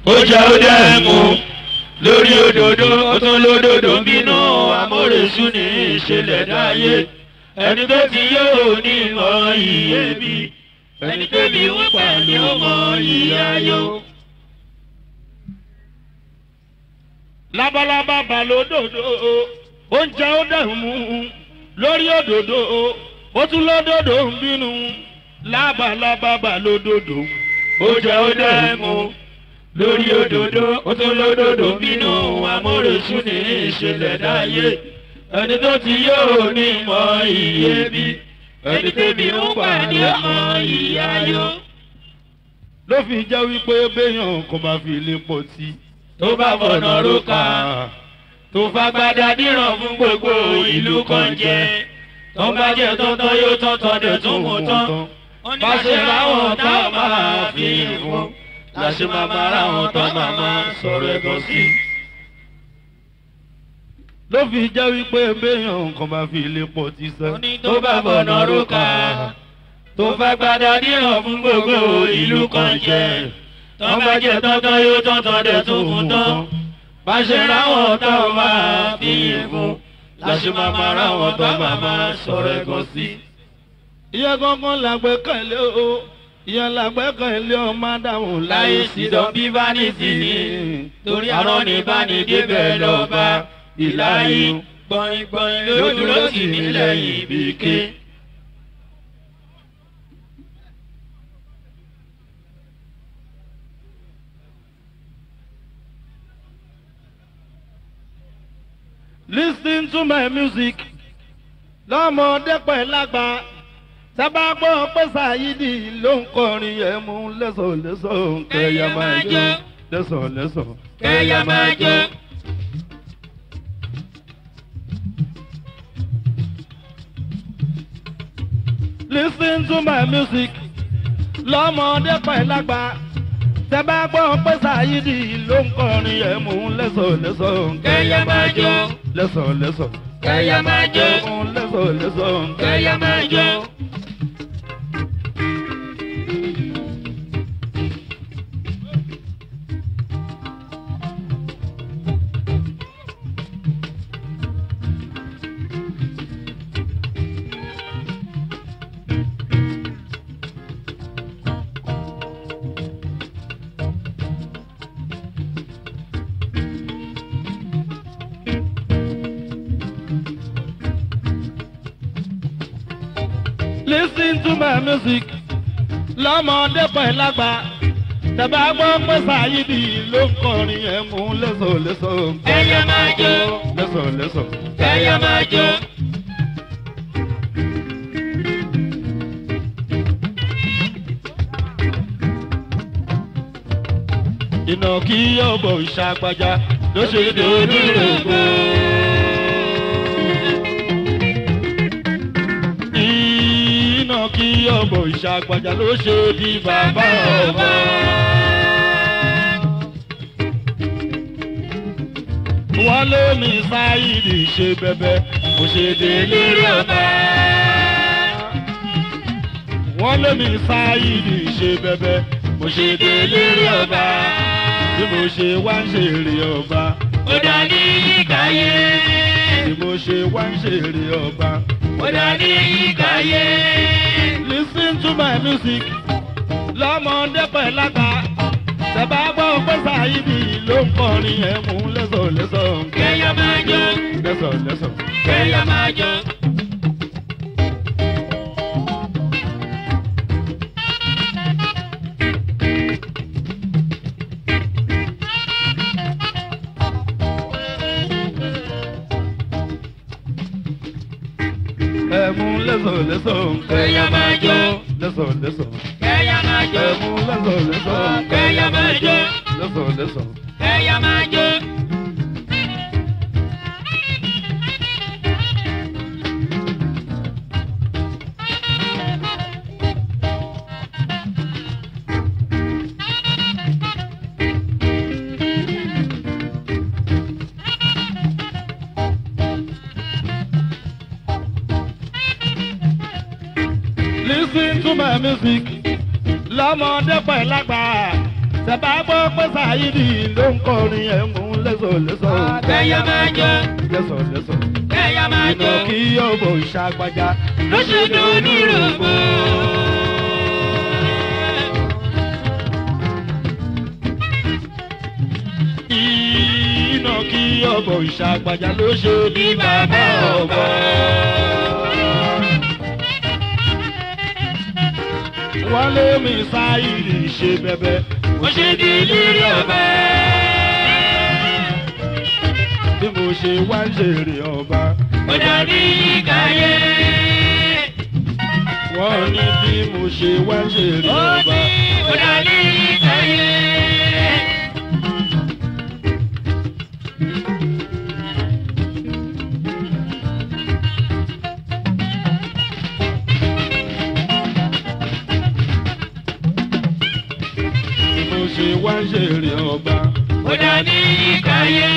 ó jẹ́ ó dẹ́ mu lórí òdòdó ó tún lódòdó ń bínú amóresú ní ìṣẹ̀lẹ̀ dáyé ẹni tó ti yóò ní mọ iye bí ẹni tó bí ń pa ni ó mọ iye ayọ̀. labalábá bá lódòdó oúnjẹ ó dẹ̀ mú lórí òdòdó ó tún lódòdó ń bínú labalábá bá lódòdó ó jẹ́ ó dẹ́ mu lórí òdòdó ó tún lódòdó ń bínú amóresú ní ìṣẹ̀lẹ̀ dáyé ẹni tó ti yóò ní mọ iye bí ẹni tó bí ń pa ni ó mọ iye ayọ̀. ló fi jẹ́ wípé béèyàn kò bá fi lè pọ̀ sí. tó bá fọ̀nà rókà tó fagbada díràn fún gbogbo ìlú kan jẹ tó bá jẹ tọ́tọ́ yóò tọ́tọ́ dẹ̀ tún mú tán bá ṣe ráwọn tá a máa fi fún láṣẹ máa máa ráwọn tá a máa máa sọ̀rọ̀ ẹ̀gàn sí. ló fi jẹ́ wípé béèyàn kò bá fi lè pọ̀ sí sẹ́. tó bá fọ̀nà rókà tó fagbada díràn fún gbogbo ìlú kan jẹ tó bá jẹ tọ́tọ́ yóò tọ́tọ́ dẹ̀ tún mú tán bá ṣe ráwọn tá a máa fi fún láṣẹ máa máa ráwọn tá a máa máa sọ̀rọ̀ ẹ̀gàn sí. ìyẹn gangan làgbẹ́kẹ̀lé o ìyẹn làgbẹ́kẹ̀lé o mádàmù láyé sídọ̀ bí vanity ni torí àrọ́ ní báni débẹ̀ lọ́ba ìláyé gbọ̀ngbọ̀n lójúló sì nílẹ̀ ìbíké. lis ten to my music lọ́mọdé pẹ̀ lágbà sábà gbọ́ pé ṣáyídì ló ń kọrin ẹ̀ mú lẹ́sọ̀lẹ́sọ̀ kẹ̀yà máa jó lẹ́sọ̀lẹ́sọ̀ kẹ́yà máa jó. lis ten to my music lọ́mọdé pẹ̀ lágbà sábà gbọ́ pé ṣáyídì ló ń kọrin ẹ̀ mú lẹ́sọ̀lẹ́sọ̀ kẹ́yà máa jó. lẹ́sọ̀lẹ́sọ̀ kẹ́yà máa jó. mú lẹ́sọ̀lẹ́sọ̀ kẹ́yà máa jó. lis ten to my music lọ́mọdé pẹ̀ lágbà tẹ̀bá gbọ́ pé ṣáyídì ló ń kọrin ẹ̀ mú lẹ́sọ̀lẹ́sọ̀ kẹ́yà máa jó. lẹ́sọ̀lẹ́sọ̀. kẹ́yà máa jó. iná kí ọ̀bọ̀ ìṣàgbàjà ló ṣe dòdò rògbò. iná kí ọ̀bọ̀ ìṣàgbàjà ló ṣe di bàbá ọba. wọ́n lé mi sáyidì ṣe bẹ́bẹ́ kò ṣe délé ọba. wọ́n lé mi sáyidì ṣe bẹ́bẹ́ mo ṣe délé ọba bí mo ṣe wá ń ṣèrè ọba ó dá ní yíkáyé. bí mo ṣe wá ń ṣèrè ọba. ó dá ní yíkáyé. lis ten to my music lọ́mọdé pẹ̀ lágbà tẹ̀bá gbọ́ pé ṣáyídì ló ń kọrin ẹ̀ mú lẹ́sọ̀lẹ́sọ̀ kẹ́yà máa jó. lẹ́sọ̀lẹ́sọ̀. kẹ́yà máa jó. ẹ̀ mú lẹ́sọ̀lẹ́sọ̀ kẹ́yà máa jó. lẹ́sọ̀lẹ́sọ̀. kẹ́yà máa jó. ẹ̀ mú lẹ́sọ̀lẹ́sọ̀ kẹ́yà máa jó. lẹ́sọ̀lẹ́sọ̀. kẹ́yà máa jó. lis ten to my music lọ́mọdé pẹ̀ lágbà tẹ̀bá gbọ́ pé Saidi ló ń kọrin ẹ̀ mú lẹ́sọ̀lẹ́sọ̀. kẹ́yà máa jó lẹ́sọ̀lẹ́sọ̀. kẹ́yà máa jó ìnà kí ọ̀bọ̀ ìṣàgbájá. ló ṣe dùn ní rògbò. ìnà kí ọ̀bọ̀ ìṣàgbájá ló ṣe bí bàbá ọ̀bọ. wọ́n lé mi Saidi ṣe bẹ́bẹ́. ó ṣe di lírí ọba. bí mo ṣe wá ń ṣèrè ọba. ó dàbí ìkàyé. wọ́n ní bí mo ṣe wá ń ṣèrè ó ọba. ní ó dàbí ìkàyé. bí mo ṣe wá ń ṣèrè ọba. ó dàbí ìkàyé.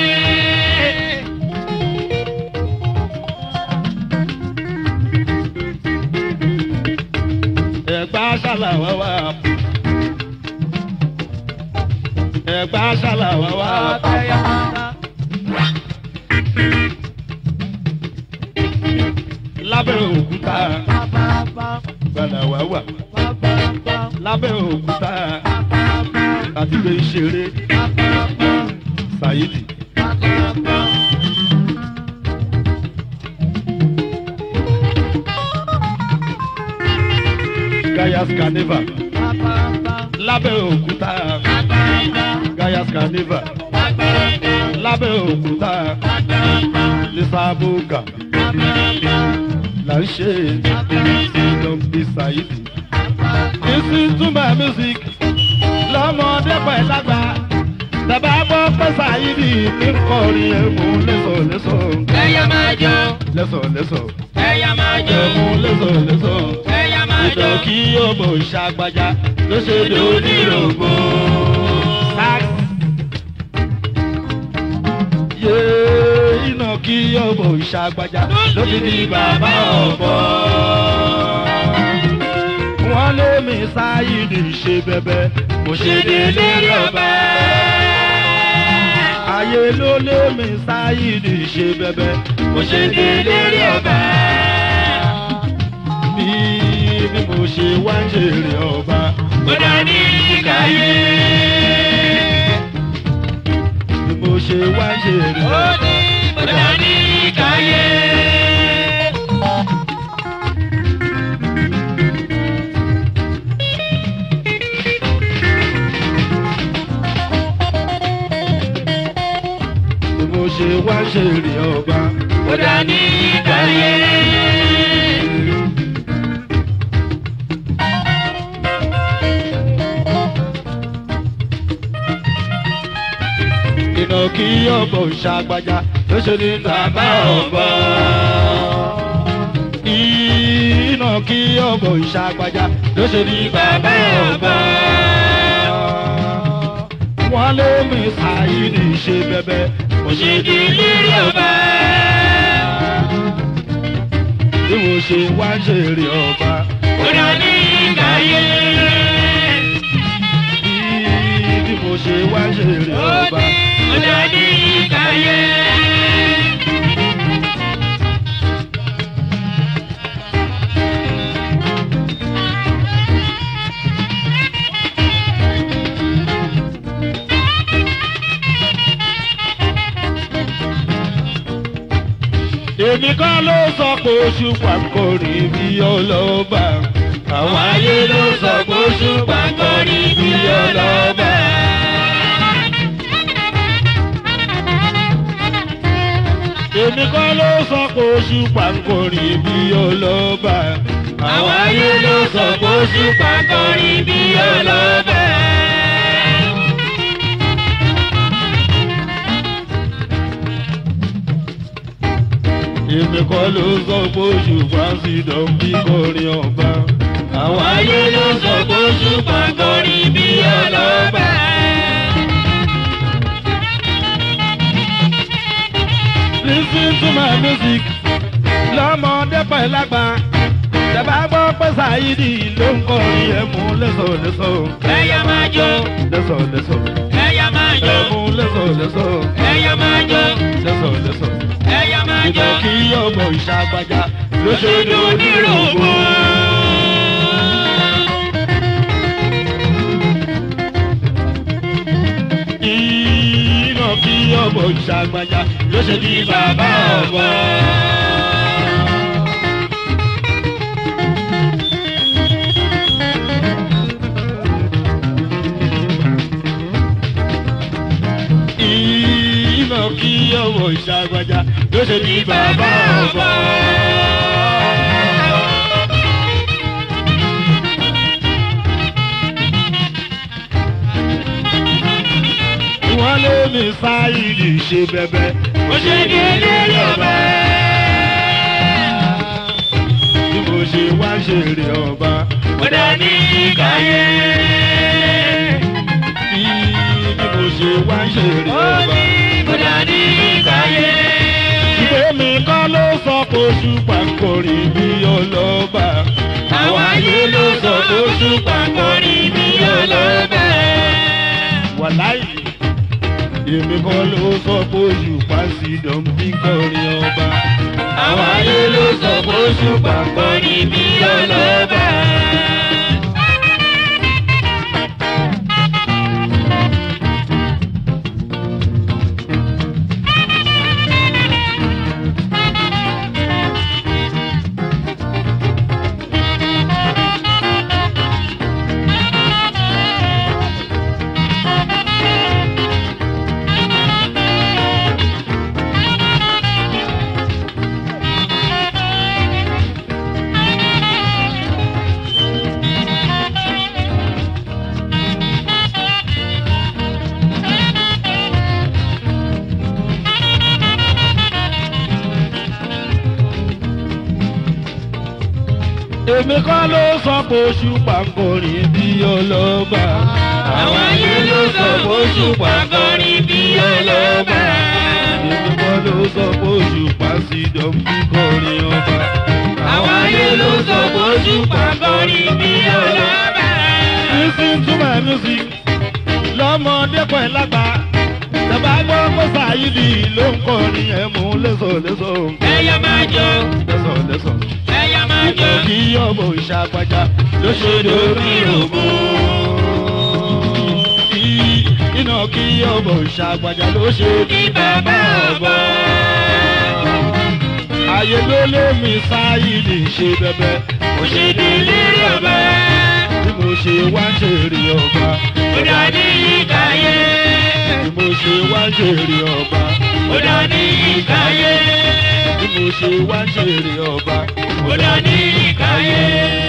ẹ̀gbá ṣàlàwá wá. ẹ̀gbá ṣàlàwá wá. lábẹ́ òkúta gbàdàwá wà. lábẹ́ òkúta àti gbé ìṣeré Saidi. Gaia's Carnival lábẹ́ òkúta Gaia's Carnival lábẹ́ òkúta Lisaboga là ń ṣe ìdánbí Saidi. Listen to my music lọ́mọdé pẹ̀ lágbà tẹ̀bá gbọ́ pé Saidi ní kọrin ẹ̀mú lẹ́sọ̀lẹ́sọ̀ kẹ́yà máa jó lẹ́sọ̀lẹ́sọ̀ kẹ́yà máa jó ẹ̀mú lẹ́sọ̀lẹ́sọ̀ kẹ́yà máa jó. ìdán kí ọmọ ìṣàgbàjà ló ṣe dé onírògbò. Sax. Yé iná kí ọmọ ìṣàgbàjà ló fi di bàbá ọ̀bọ. Wọ́n lé mi Saidi ṣe bẹ́bẹ́, mo ṣe dé lérí ọba. Ayé ló lé mi Saidi ṣe bẹ́bẹ́, mo ṣe dé lérí ọba bí bí mo ṣe wá ń ṣèrè ọba. ó dàbí ìkàyé. bí mo ṣe wá ń ṣèrè ó ọba. ní ó dàbí ìkàyé. bí mo ṣe wá ń ṣèrè ọba. ó dàbí ìkàyé. iná kí ọ̀bọ ìṣàgbàjà ló ṣe ní bàbá ọ̀bọ. iná kí ọ̀bọ ìṣàgbàjà ló ṣe ní bàbá ọ̀bọ. wọ́n lé mi Saidi ṣe bẹ́bẹ́, mo ṣe di lírí ọba. bí mo ṣe wá ń ṣèrè ọba. ó dàbí ìkàyé. bí bí mo ṣe wá ń ṣèrè ó ọba. ní ó dàbí ìkàyé. èmi kọ́ ló sọ pé oṣù pàǹkórì bí ọlọ́ba. àwọn ayé ló sọ pé oṣù pàǹkórì bí ọlọ́ba. èmi kọ́ ló sọ pé oṣù pàǹkórì bí ọlọ́ba. àwọn ayé ló sọ pé oṣù pàkọrin bí ọlọ́bẹ̀. èmi kọ́ ló sọ pé oṣù pàǹsìdọ̀ bí kọrin ọba. àwọn ayé ló sọ pé oṣù pàkọrin bí ọlọ́bẹ̀. Listen to my music. Lọ́mọdé pẹ̀ lágbà. Tẹ̀bá gbọ́ pé Ṣáyídì ló ń kọrin ẹ̀ mú lẹ́sọ̀ lẹ́sọ̀. ẹ̀yà máa jó Lẹ́sọ̀ lẹ́sọ̀. ẹ̀yà máa jó Ẹ̀ mú lẹ́sọ̀ lẹ́sọ̀. ẹ̀yà máa jó Lẹ́sọ̀ lẹ́sọ̀. ẹ̀yà máa jó Ìgbà kí ọmọ ìṣàgbàjà ló ṣe lóṣèlú onírògbò. Iná kí ọmọ ìṣàgbàjà ló ṣe di bàbá ọ̀bọ. Iná kí ọmọ ìṣàgbàjà ló ṣe di bàbá ọ̀bọ. Wọ́n lé mi sáyìdì ṣe bẹ́bẹ́. ó ṣe ní eléré ọba. Bí mo ṣe wá ṣeré ọba. ó dá ní káyé. Bí bí mo ṣe wá ṣeré ó ọba. ní ó dá ní káyé. Ìwé mi kọ́ ló sọ pé oṣù pàǹkórì bí ọlọ́ba. àwọn ayé ló sọ oṣù pàkórí mi ọlọ́bẹ̀. Wàláì. Èmi kọ́ ló sọ pé oṣù pàṣídọ̀m bí kọrin ọba. àwọn ayé ló sọ oṣù pàkórí mi ọlọ́bẹ̀. Èmi kọ́ ló sọ pé oṣù pàǹkórì bí ọlọ́ba. àwọn ayé ló sọ oṣù pàkórí mi ọlọ́bẹ̀. Èmi kọ́ ló sọ pé oṣù pàṣídọ̀m bí kọrin ọba. àwọn ayé ló sọ oṣù pàkórí mi ọlọ́bẹ̀. Listen to my music. Lọ́mọdé pẹ̀ lágbà. Tẹ̀bá gbọ́ pé Ṣáyídì ló ń kọrin ẹ̀ mú lẹ́sọ̀ lẹ́sọ̀. ẹ̀yà máa jó Lẹ́sọ̀ lẹ́sọ̀. ẹ̀yà máa jó. Kí ọmọ ìṣàgbàjà ló ṣe lórí ògbó. Iná kí ọmọ ìṣàgbàjà ló ṣe ní bàbá ọ̀bọ. Ayé ló lé mi Ṣáyídì ṣe bẹ́bẹ́. ó ṣe ní eléré ọba. Bí mo ṣe wá ń ṣèrè ọba. ó dá ní ìkáyé. Bí mo ṣe wá ń ṣèrè ọba. ó dá ní ìkáyé. Bí mo ṣe wá ń ṣèrè ọba. ó dá ní ìkáyé.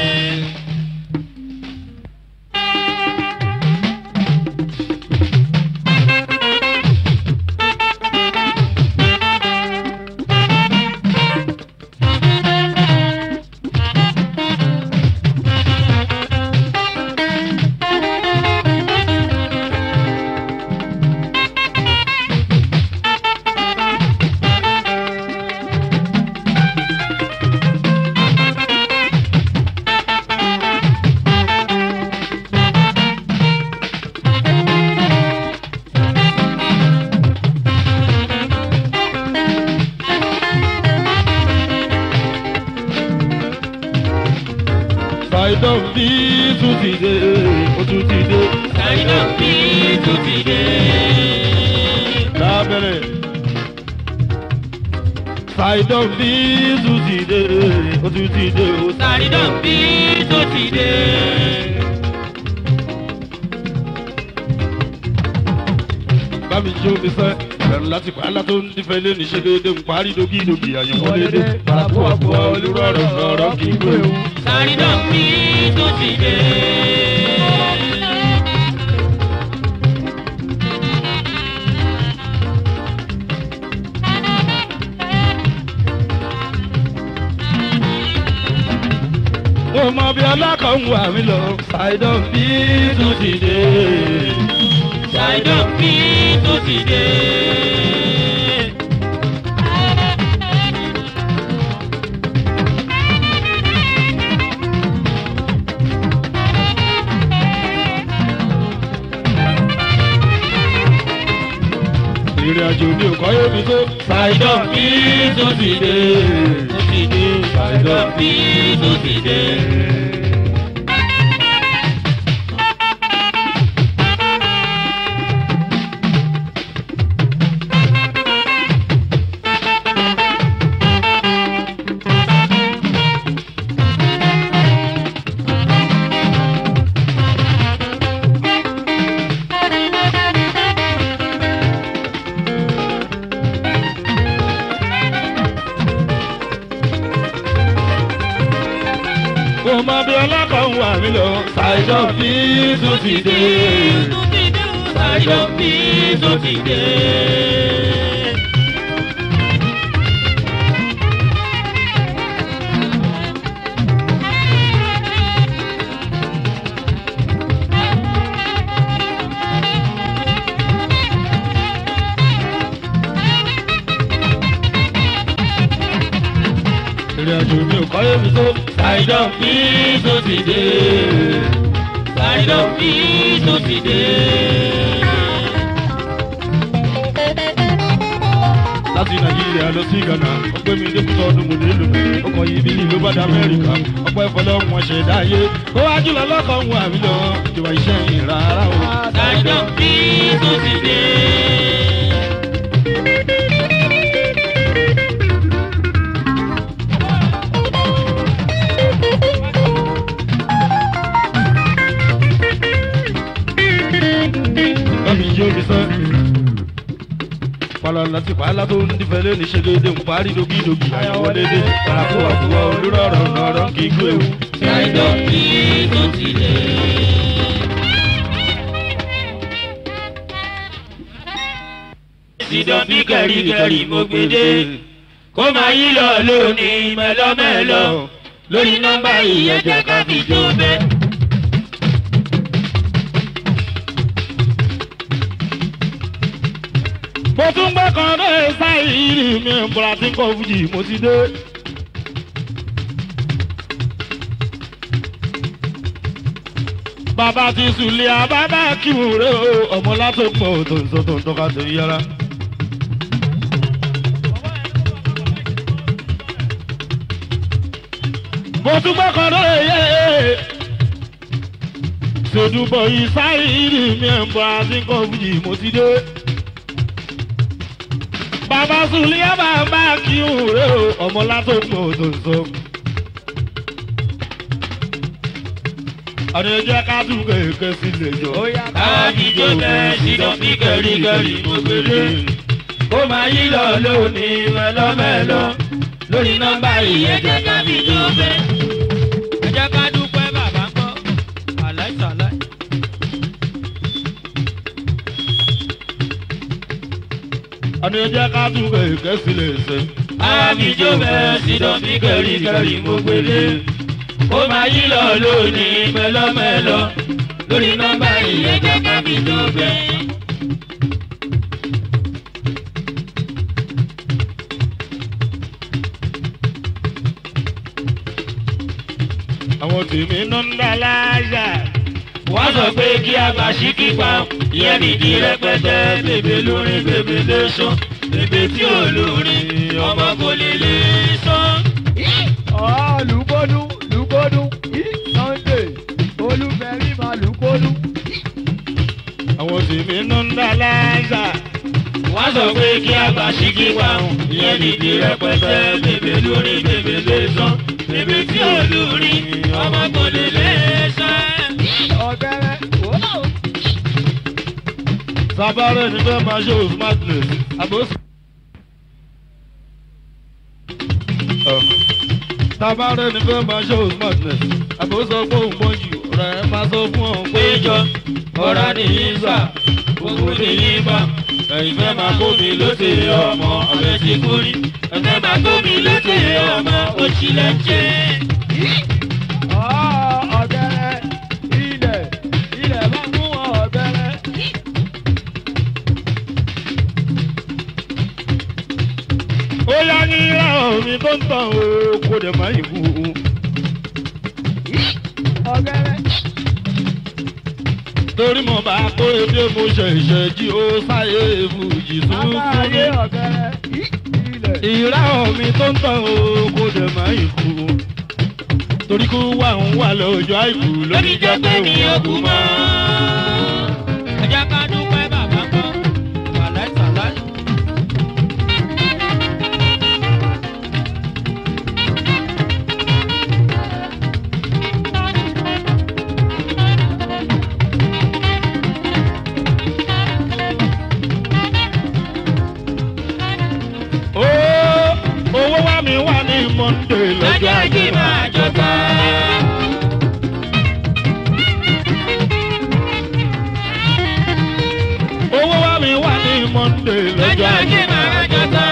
Ṣàìdán bí tún ti dé, ó tún ti dé. Ṣáínà bí tó ti dé. Lábẹ́rẹ̀. Ṣàìdán bí tún ti dé, ó tún ti dé. Ṣáínà bí tó ti dé. Bámi jó mi sẹ́, bẹ̀rù láti pa á látó ń dífẹ́ lé ní ṣe déédé ń parí dókídókì àyànwó déédé. Pàràkó àpò olùrọ̀rọ̀ sọ̀rọ̀ kì í gbé ewu. Ṣáínà bí tó ti dé. Mo mọ bí ọlọ́kọ̀ ń wà mí lọ, Ṣàìdán bí tún ti dé. Ṣáínà bí tó ti dé. ìrìn àjò mi ò kọ́yé mi tó. ṣàìdọ̀ bí tó ti dé tó ti dé ṣàìdọ̀ bí tó ti dé. mo mọ bí ọlọ́kọ̀ ń wà mí lọ. ṣàìdọ̀ bí tó ti dé ṣàìdọ̀ bí tó ti dé. ìrìn àjò mi ò kọ́yé mi tó. ṣàìdọ̀ bí tó ti dé ṣàìdọ̀ bí tó ti dé. láti nàìjíríà lọ sí ghana ó gbé mi débùtọ̀ ọdún mo nílò ó kàn yí bílí ló bá dé amẹ́ríkà ọpẹ́ ìfọlọ́ wọn ṣẹ̀dá ayé kó wá jùlọ lọ́kọ̀ ń wà mí lọ ìjọba iṣẹ́ yìí rárá o. ṣàìdọ̀ bí tó ti dé. lọ́mi yóò mi sán. Falala ti pàálà tó ń dífẹ́ lé ní ṣègede ń parí dogidogi àyàwó lédè. Àràkó àkùwà olórọ̀rọ̀ nọ̀rọ̀ kì í gbé ewu. ṣàìdọ̀ bí tó ti dé. ìdán bí kẹ̀ríkẹ̀rí mo gbèdé kó máa yí lọ lónìí mẹ́lọ́mẹ́lọ́ lórí nọ́mbà ìyẹ̀jẹ̀ ká fi jó bẹ́ẹ̀. Mo tún gbé kan dé sáìrì mi ń bọ̀rọ̀ tí kò fújì mo ti dé. Bàbá ti sùlẹ̀ àbábá kíwù rẹ̀ o, ọmọ látòpọ̀ tó ń sọ tó ń tọ́ka tó yára. Mo tún gbé kan dé yé. Ṣèdúbọ̀ yìí sáìrì mi ń bọ̀rọ̀ tí kò fújì mo ti dé bàbá sùlíà bàbá kí n rè o ọmọ látòkùn òtò sọ. àní ẹjẹ ká tún kéèké sílé jọ. káàdì jó bẹ́ẹ̀ ìdán bí kẹ̀ríkẹ̀rí mo gbèdé kó máa yí lọ lónìí mẹ́lọ́mẹ́lọ́ lórí nọ́mbà ìyẹ̀jẹ̀ ká fi jó bẹ́ẹ̀. ẹ jẹ́ ká dúpẹ́ bàbá ń kọ́ àláìsàláì. àní ẹjẹ ká tún kéèké sílé ṣe. Àmì jó bẹ́ẹ̀ ìdán bí kẹ̀ríkẹ̀rí mo gbèdé kó máa yí lọ lónìí mẹ́lọ́mẹ́lọ́ lórí nọ́mbà ìyẹ̀jẹ̀ ká fi jó bẹ́ẹ̀. àwọn tèmi ná ń dá láyà. wọ́n sọ pé kí a gbà sí kípa ìyẹn nìdí rẹpẹtẹ bèbè lórin bèbè lè sàn bèbè tí ò lórin ọmọ kò lè lè sàn. Ọ̀ lùkọ́dú lùkọ́dú Sunday olúfẹ́rí máa lùkọ́dú. àwọn tèmi ná ń dá láyà. wọ́n sọ pé kí a gbà sí kípa ìyẹn nìdí rẹpẹtẹ bèbè lórin bèbè lè sàn bèbè tí ò lórin ọmọ kò lè lè sàn. Ọ̀gẹ́rẹ́ wò ó. sábàárẹ̀ ní fẹ́ máa ṣe smartness. àbòsí. sábàárẹ̀ ní fẹ́ máa ṣe smartness. àbòsọ pé òun mọ jù rẹ̀ máa sọ fún ọ pé péjọ ọ̀rá nìyí gbà gbogbo nìyí bá ẹ̀yin fẹ́ máa kó mi lóde ọmọ ọ̀rẹ́ ti kú rí ẹ fẹ́ máa kó mi lóde ọmọ òṣìlẹ̀ jẹ́. Ọ̀ ọ̀gẹ́rẹ́ ilẹ̀ ilẹ̀ bá fún wọn ọ̀gẹ́rẹ́. ó yá ní ra omi tó ń tàn ó kó dẹ̀ máa yìí kú. Ọ̀gẹ́rẹ́ torí mo bá kó edé mo ṣẹ̀ṣẹ̀ jí ó sáyé fújì Aláàyè tuntun. ọ̀gẹ̀rẹ̀ ilẹ̀. ìráhùn mi tó ń tàn ó kó dẹ̀ má ikú. torí kú wà ń wà lọ́jọ́ àìkú lórí jẹ́ pé òun ọkùn mọ́. ẹ jẹ́ ká dúpẹ́ bàbá gbọ́. Wàlẹ́ tàlẹ́. ó owó wá mi wà ní monday lọ́jọ́ lọ́jọ́ ajé ajé máa jọba. owó wá mi wà ní monday lọ́jọ́ lọ́jọ́ ajé ajé máa jọba.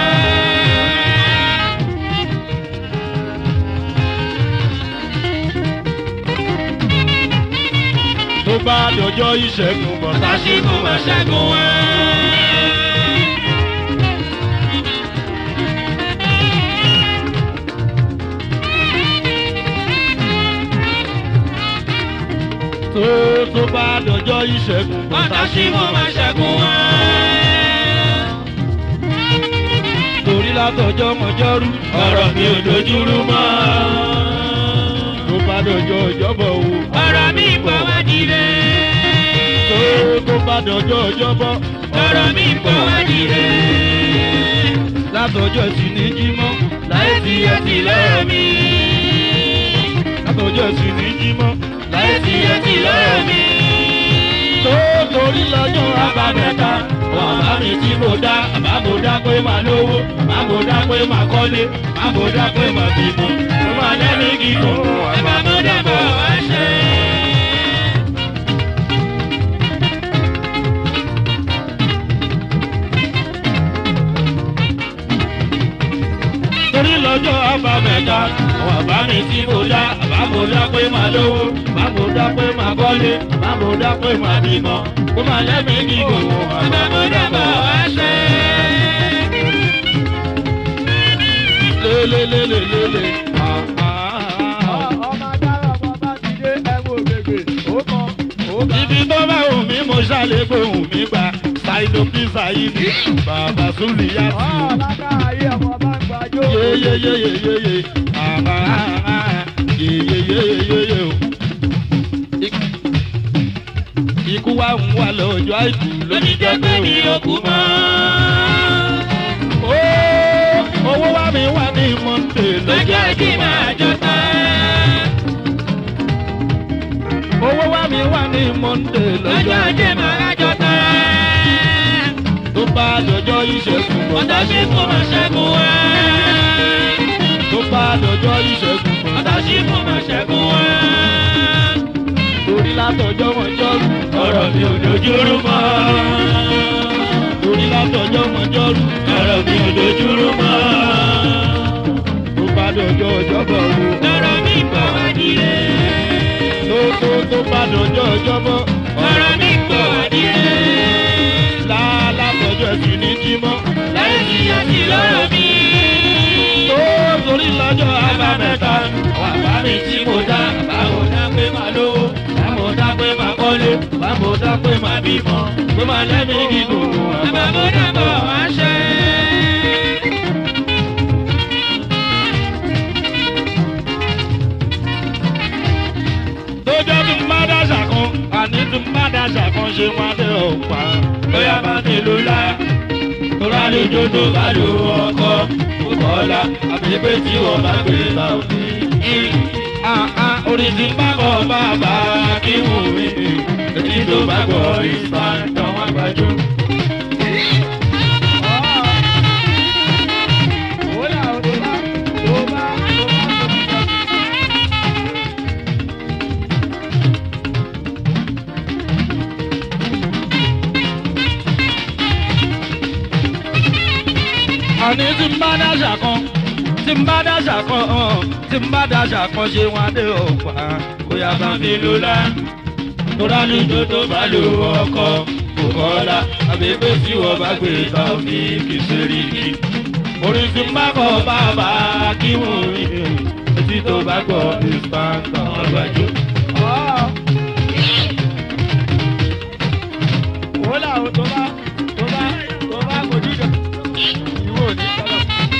tó bá dọjọ́ ìṣẹ́gun bọ̀tá Tàṣíkú máa ṣẹ́gun wá. tó tó bá dọjọ́ ìṣẹ́gun bọ̀tá Tàṣíkú máa ṣẹ́gun wá. torí látọjọ́ mọjọ́rú Ọ̀rọ̀ mi ò dojúrú mọ́. tó bá dọjọ́ ìjọ́bọ̀ wo Ọ̀rọ̀ mi pọ̀ wá dire. tó tó bá dọjọ́ ìjọ́bọ̀ Ọ̀rọ̀ mi pọ̀ wá dire. látọjọ́ ẹtì ní jímọ̀ Láyé tí ẹ ti lọ́rọ̀ mi. látọjọ́ ẹtì ní jímọ̀ Láyé tí ẹ ti lọ́rọ̀ mi. tó torí lọ́jọ́ Abámẹ́ta, bàbá mi tí mo dá, bàbá mo dá pé màá lówó, bàbá mo dá pé màá kọ́lé, bàbá mo dá pé màá bímọ, mo máa lẹ́mí gígùn, bàbá mo dá bọ̀ wá ṣe. torí lọ́jọ́ abamẹ́ta Àwọn bàbá mi tí mo dá, bàbá mo dá pé màá lówó, bàbá mo dá pé màá kọ́lé, bàbá mo dá pé màá bímọ, mo máa lẹ́mí gígùn, bàbá mo dá bọ̀ wá ṣe. lélelélelele ah, ah, ah. Ọmọ adára ọmọ bá ti dé ẹ̀wọ̀n ògbègbè. Ó kàn ó kàn. ibi tó bá wù mí mo ṣàlẹ̀ gbóhùn mi gbà ṣàìdò pizza yìí ní bàbá súlì yá sí i. Aláàyè ọmọ bá ń gbàjọ́. yeyeyeyeyeye àbá yeyeyeyeye o. ikú wa ń wà lọ́jọ́ àìkú Lóní jẹ́ pé mi ò kú mọ́. Ó, owó wa mi wà ní monday lọ́jọ́ Lọ́jọ́ ajé máa jọba. owó wa mi wà ní monday Lọ́jọ́ lọ́jọ́ ajé máa jọba. tó bá dọjọ́ ìṣẹ́gun Ọ̀tá ṣe kó máa ṣẹ́gun wá. tó bá dọjọ́ ìṣẹ́gun Ọ̀tá ṣe kó máa ṣẹ́gun wá. torí látọjọ́ mọ́jọ́rú Ọ̀rọ̀ mi ò dojúrú mọ́. torí látọjọ́ mọ́jọ́rú Ọ̀rọ̀ mi ò dojúrú mọ́. tó bá dọjọ́ ọjọ́bọ̀ wo Ọ̀rọ̀ mi pọ̀ wá dire. tó tó tó bá dọjọ́ ọjọ́bọ̀ Ọ̀rọ̀ mi pọ̀ wá dire. lá látọjọ́ ẹ̀sìn ní jímọ̀ Láyé tí a ti lọ́rọ̀ mi. tó torí lọ́jọ́ abamẹ́ta Bàbá mi tí mo dá, bàbá mo dá pé màá lówó, bàbá mo dá pé màá kọ́lé, bàbá mo dá pé màá bímọ, pé màá lẹ́mí gígùn, bàbá mo dá bọ̀ wá ṣe. tó jẹ́ tí n bá dáṣà kan àní tí n bá dáṣà kan ṣe wọn dé ọ̀pá Bóyá bá mi lò lá, tó bá lè jó tó bá lò ọkọ, kò kọ́lá, àbí pé tí wọ́n bá gbé bá òfin. Ah, ah, orin tí n bá bọ̀ bàbá kí wù mí Èyí tó bá gbọ́ ìsàntàn wọn gbàjú. Ó là ó tó bá tó bá tó bá tó bá. àní tí n bá dáṣà kan tí n bá dáṣà kan hàn tí n bá dáṣà kan ṣe wọn dé ọ̀pá bóyá bá mi lò lá tóra ní tó tó bá lò ọkọ kò kọ́lá àbẹ̀pẹ̀ tí wọ́n bá gbé ta òní kì í ṣe rí kí. orin tí n bá bọ̀ bàbá kí wù mí etí tó bá gbọ́ ìsàntàn wọn gbàjú. là ó tó bá tó bá tó bá kojú jọ ìwọ ò ní sọ̀rọ̀.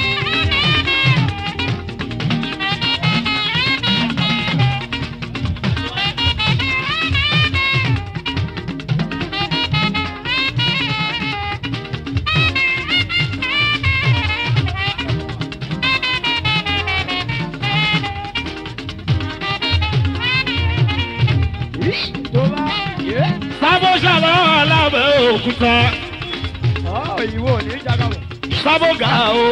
tó bá yé sábó ṣàlọ́ alábẹ́ òkúta ọ̀ ìwọ ò ní jágàmù. sábó ga o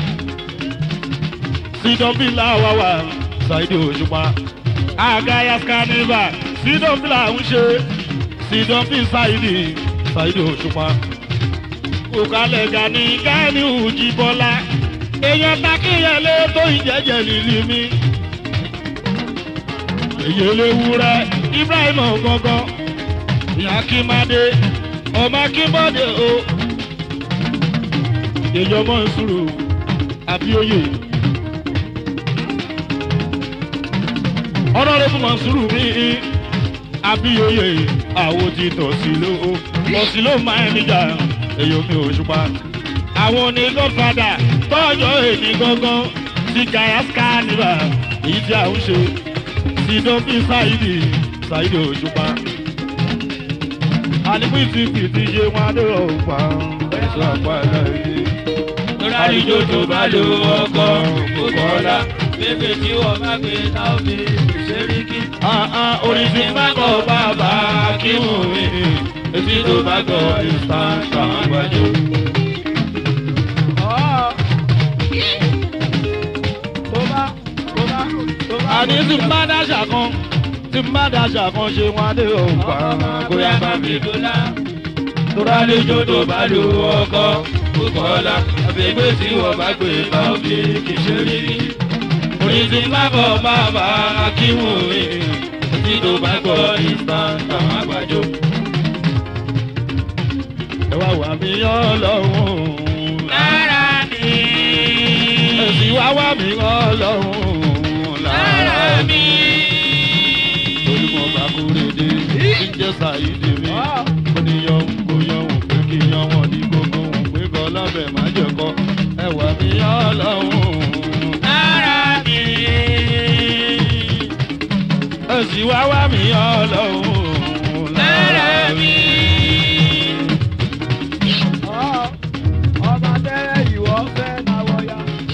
sídọ̀bìlà wà wà ṣáìdì òṣùpá àgàyà skaneva sídọ̀bìlà ń ṣe sídọ̀bì ṣáìdì ṣáìdì òṣùpá òkàlẹ̀ gani gani ùjì bọ́lá èèyàn takíyẹlé tó ìjẹ́jẹ́ lílí mi èyí eléwúrẹ́ ibrahim gangan ìyá kímadé ọmọ akínbọ́dé o èyí ọmọ ìṣòro àbíòye ọ̀nàrẹ́bù mọ̀sùrù mi àbíòye àwo ti tọ̀sí ló tọ̀sí ló máa ń níjà èyí omi òṣùpá àwọn ní godfather tọ́jọ́ èmi gangan ti gaya scanniva èyí tí a ń ṣe ti dọ́bí ṣáìdì ṣáìdì òṣùpá àníkú ti fìdí ṣe wọn adé ọ̀pá ẹ̀ṣọ́ àpá ẹ̀dá Ráríjó tó bá lo ọkọ̀ kò kọ́lá. Bébè tí wọ́n bá gbé táwọn fi ṣeríkì. orin tí bá kọ bàbá kí mú mi etí tó bá kọ instant àwọn àgbájọ. tó bá tó bá tó bá. àní tí n bá dáṣà kan tí n bá dáṣà kan ṣe wọn adé ọ̀pá bóyá bá mi dùn. dọ́là. Ráríjó tó bá lo ọkọ̀ kò kọ́lá. Bébè tí wọ́n bá gbé táwọn fi kì í ṣeríkì. orin tí bá kọ bàbá kí mú mi etí tó bá kọ instant àwọn àgbájọ. ẹ wá wà mí ọlọ́run Lára mi. ẹ̀sìn wá wà mí ọlọ́run Lára mi. olùkọ́ bá kúrè dé jíjẹ́ sàyídé mi ó ní yan kó yan òun pé kí yan wọn ní gbogbo òun pé kọ́ lábẹ́ má jẹ́ kọ́ ẹ wà mí ọlọ́run Lára mi. ẹ̀sìn wá wà mí ọlọ́run Lára mi. ọba tẹ́lẹ̀ ìwọ fẹ́ náwó ya.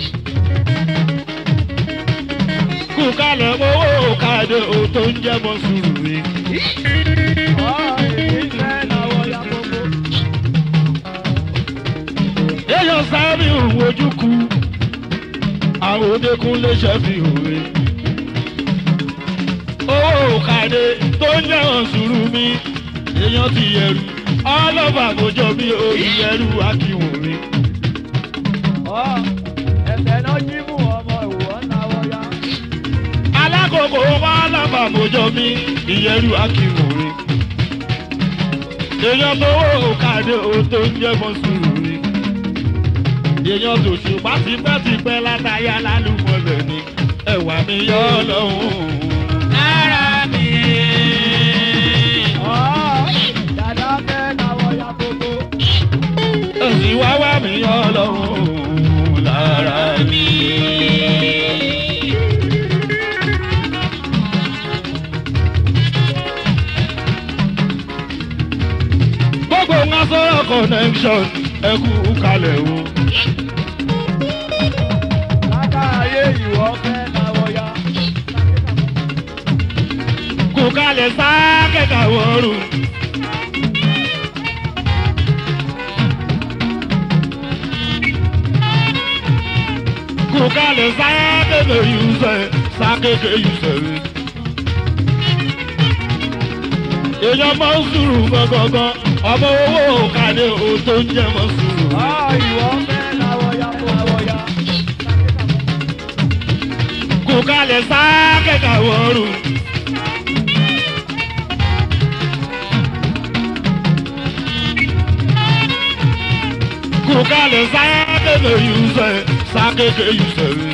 kú kálẹ̀ owó káàdé o tó ń jẹ́ mọ́ sùúrù mi. ọ̀ èmi fẹ́ náwó ya gbogbo. èèyàn sáré òun ojú ku àwọn òdekùn lè ṣe fi òwe. owó káàdé tó ń jẹ́ mọ́ sùúrù mi. èèyàn ti yẹru ọlọ́ba àgójọ bí orí yẹru akíwò mi. ọ̀ ẹ̀fẹ̀ náà jí mú ọmọ ìwọ náwó ya. alákòókò ọlọ́ba àgójọ mi ìyẹru akíwò mi. èèyàn tó owó káàdé o tó ń jẹ́ mọ́ sùúrù mi. èèyàn tó ṣùgbọ́n tipẹ́tipẹ́ látàyà lálùmọ̀lẹ̀ ni ẹ̀wà mi yọ ọ́ lọ́hùn. Lára mi. ọ̀ dàda fẹ́ náwó ya gbogbo. èsì wá wá mi yọ ọ́ lọ́hùn lára mi. gbogbo ń sọ̀rọ̀ connection ẹ kú kalẹ̀ o. látàáyé ìwọ fẹ́ náwó ya. kú kalẹ̀ sáà kẹ̀kẹ́ wọ̀ọ́rù. kú kalẹ̀ sáà kẹ̀kẹ́ yùsẹ̀ sáà kẹ̀kẹ́ yùsẹ̀ rẹ̀. èèyàn máa ń sùúrù gangan ọmọ owó kàdé o tó ń jẹ́ mọ́ sùúrù. ọ̀ ìwọ fẹ́ náwó ya náwó ya. kú kalẹ̀ sáà kẹ̀kẹ́ wọ̀ọ́rù. kú kalẹ̀ sáà kẹ̀kẹ́ yùsẹ̀ sáà kẹ̀kẹ́ yùsẹ̀ rẹ̀.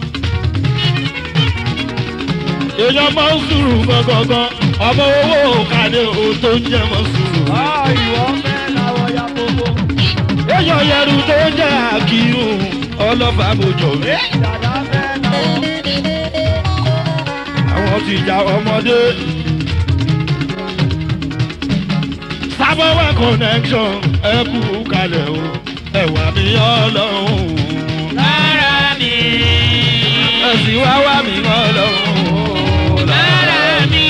èèyàn máa ń sùúrù gangan ọmọ owó kàdé o tó ń jẹ́ mọ́ sùúrù. ọ̀ ìwọ fẹ́ kírun ọlọ́fà bòjò mi. dàda fẹ́ náwó. àwọn ti jà ọmọdé. sábọ́wá connection ẹ kú kalẹ̀ o ẹ̀wà mi ọlọ́run. lára mi. ẹ̀sìn wá wá mi ọlọ́run. lára mi.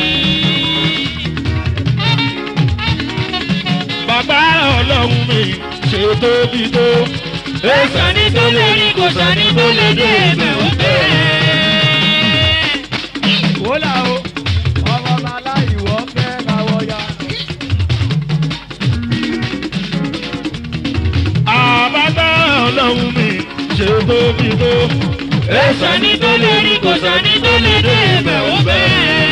bàbá ọlọ́run mi ṣe tóbi tó. Èso ní tó lè rí kò sani tó lè dé ẹ̀bẹ̀ ó bẹ̀rẹ̀. wòlá o ọmọ bàbá ìwọ fẹ́ náwó ya. àbábá ọlọ́run mi ṣe tóbi tó. Èso ní tó lè rí kò sani tó lè dé ẹ̀bẹ̀ ó bẹ̀rẹ̀.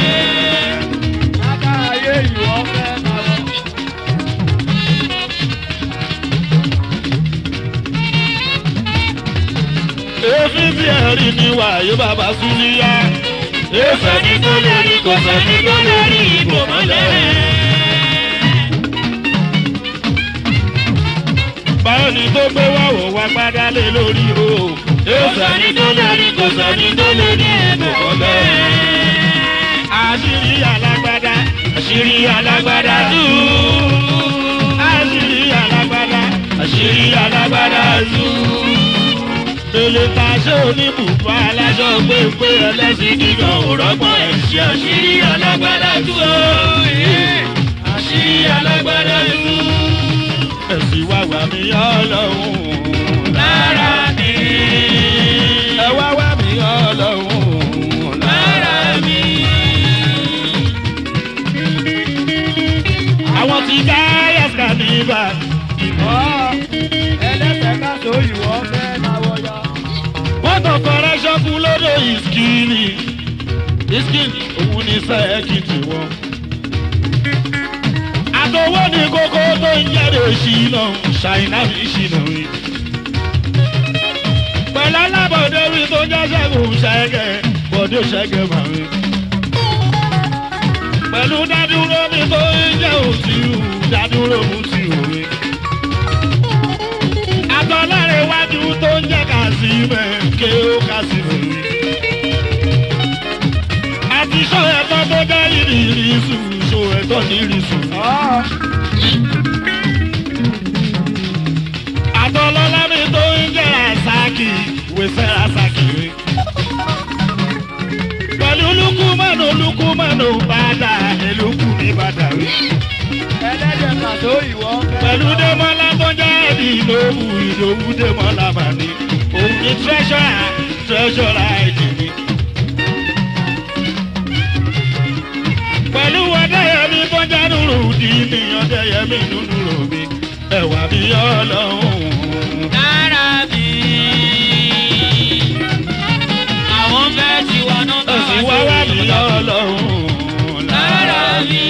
lága ayé ìwọ fẹ́ náwó. èéfín tí ẹ rí ni wàyó bàbá súnmíyá. Èso ní tó lè rí kò sani tó lè rí ìbò mọ́lẹ̀. báwo ni tó gbé wá wò wá gbádá lé lórí o. Èso ní tó lè rí kò sani tó lè dé ẹ̀bẹ̀ ó bẹ̀rẹ̀. àṣírí alágbádá. Àṣírí alágbádá tú. àṣírí alágbádá. Àṣírí alágbádá tú. Èlé ta ṣé oníbùbá aláṣọ pépé ẹlẹ́sìn gígan òrọ́gbọ́n ẹ̀. Ṣé àṣírí alágbádá tú o? Àṣírí alágbádá tú. Ẹ̀sìn wá wà mí ọlọ́run. Lára mi. Ẹ wá wá mí ọlọ́run. Lára mi. Àwọn ti dá yàtọ̀ níbà. ọ̀ ẹlẹ́sẹ̀ ká tó ìwọ fẹ́ náwó ya. Wọ́n tàn fẹ́rẹ́ ṣọ́kú lódò ìskìnì. Ìskìnì òun ní sẹ́ẹ̀kì tiwọn. Àtọwọ́ ní kókó tó ń jáde ṣìnà, ṣàìná mi ṣìnà rí. Pẹ̀lú alábọ̀dé rí tó jẹ́ ṣẹ́gun ṣẹ́gẹ̀, bọ̀dé ṣẹ́gẹ̀ máa rí. Pẹ̀lú dádúró mi tó ń jẹ́ òtírù, dádúró mú ti òwe. Àtọ̀lọ́rẹ̀ iwájú tó ń jẹ́ kàṣímẹ̀, ké ó kàṣímẹ̀ rí. Àti ṣọ́ ẹ̀tọ́ tó jẹ́ ìrìírísù, ṣọ́ ẹ̀tọ́ ní ìrìísù. ọ̀ Àtọ̀lọ́lá mi tó ń jẹ́ Rasaki, wẹ̀sẹ̀ Rasaki rí. Pẹ̀lú lukumanu lukumanu bàdà, èlùkù ní bàdà rí. ẹlẹ́dẹ̀ ká tó ìwọ fẹ́ Pẹ̀lú náwó. Démọ́lá tó jẹ́ ìdòwú ìdòwú Démọ́lá bàní. Òun ni treasurer treasurer ìdìbí. Pẹ̀lú Ọdẹ́yẹmí tó jẹ́ nùrù dì ní Ọdẹ́yẹmí nùnú rò mí. Ẹ̀wà mi ọlọ́run. Lára mi. Àwọn fẹ́ tiwa náà bá Ẹ̀sìn wá wá mi ọlọ́run. Lára mi.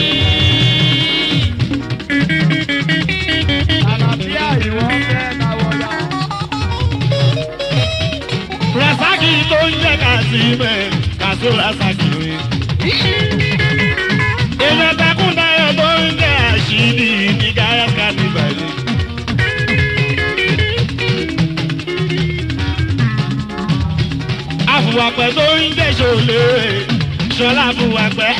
àlàáfíà ìwọ fẹ́ náwó ya. Rasaki tó ń jẹ́ Kàsímẹ̀, Kàsó Rasaki rí. Èèyàn takúndayọ̀ tó ń jẹ́ Àṣírí ní Gáyà Kánìbàlì. Àfùwàpẹ̀ tó ń jẹ́ Ṣòlè, Ṣọlá Àfùwàpẹ̀.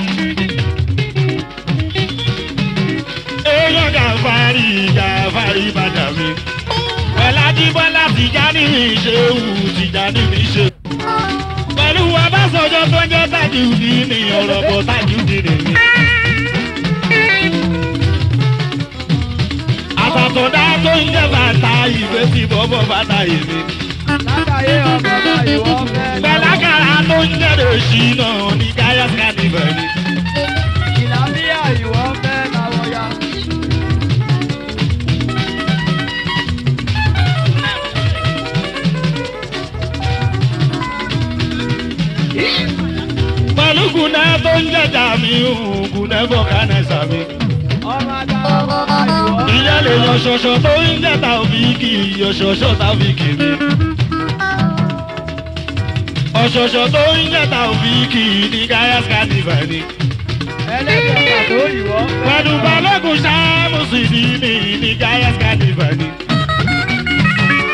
Èèyàn Gàfárì, Gàfárì Bàdàmí. Pẹ̀lá Jíbọ́lá Tìjání mi ṣe wù, Tìjání mi ṣe wù pẹ̀lú abáṣọjọ́ tó ń jẹ́ Tajudi ní ọ̀rọ̀ bọ̀ Tajudi nìyí. àtàtọ̀dá tó ń jẹ́ bàtà ìwé tí bọ́bọ̀ bàtà ìwé. látàyé ọmọ bá ìwọ fẹ́ náwó. pẹ̀lákàrà tó ń jẹ́ lòṣì náà ní gáyà skanibẹ̀ ni. ìlàmíà ìwọ fẹ́ náwó ya. pẹ̀lú kùnà tó ń jẹ́ jàmí kùnà bọ̀kánẹ́sà mi. ọmọ àgbà ọmọ bá ìwọ fẹ́ ìyá lè yan ṣọṣọ tó ń jẹ́ tàbíkì yọ̀ṣọ̀ṣọ̀ tàbíkì mi. ọ̀ṣọ̀ṣọ̀ tó ń jẹ́ tàbíkì ní gáyà skanibẹ̀ ni. ẹlẹ́dẹ̀ ká tó ìwọ fẹ́ pẹ̀lú balógun sáàmùsì ní ní ní gáyà skanibẹ̀ ni.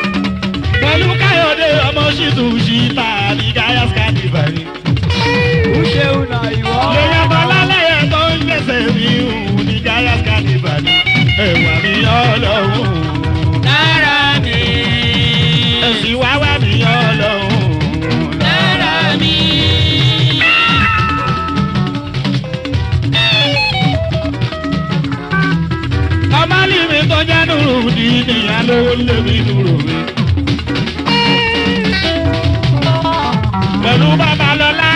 sì tún ṣí ta ní gáyàs carnival ni. Uṣeun na ìwọ. lèyàn bọ́ lálẹ́yẹ tó ń gbèsè mi hù ní gáyàs carnival ni. ẹ̀wà mi ọlọ́run. lára mi. ẹ̀sìn wá wá mi ọlọ́run. lára mi. ọmọlì mi tó jẹ́ nùrù ní ìyá lówó lé mi nùrù mi. pẹ̀lú babalọ́lá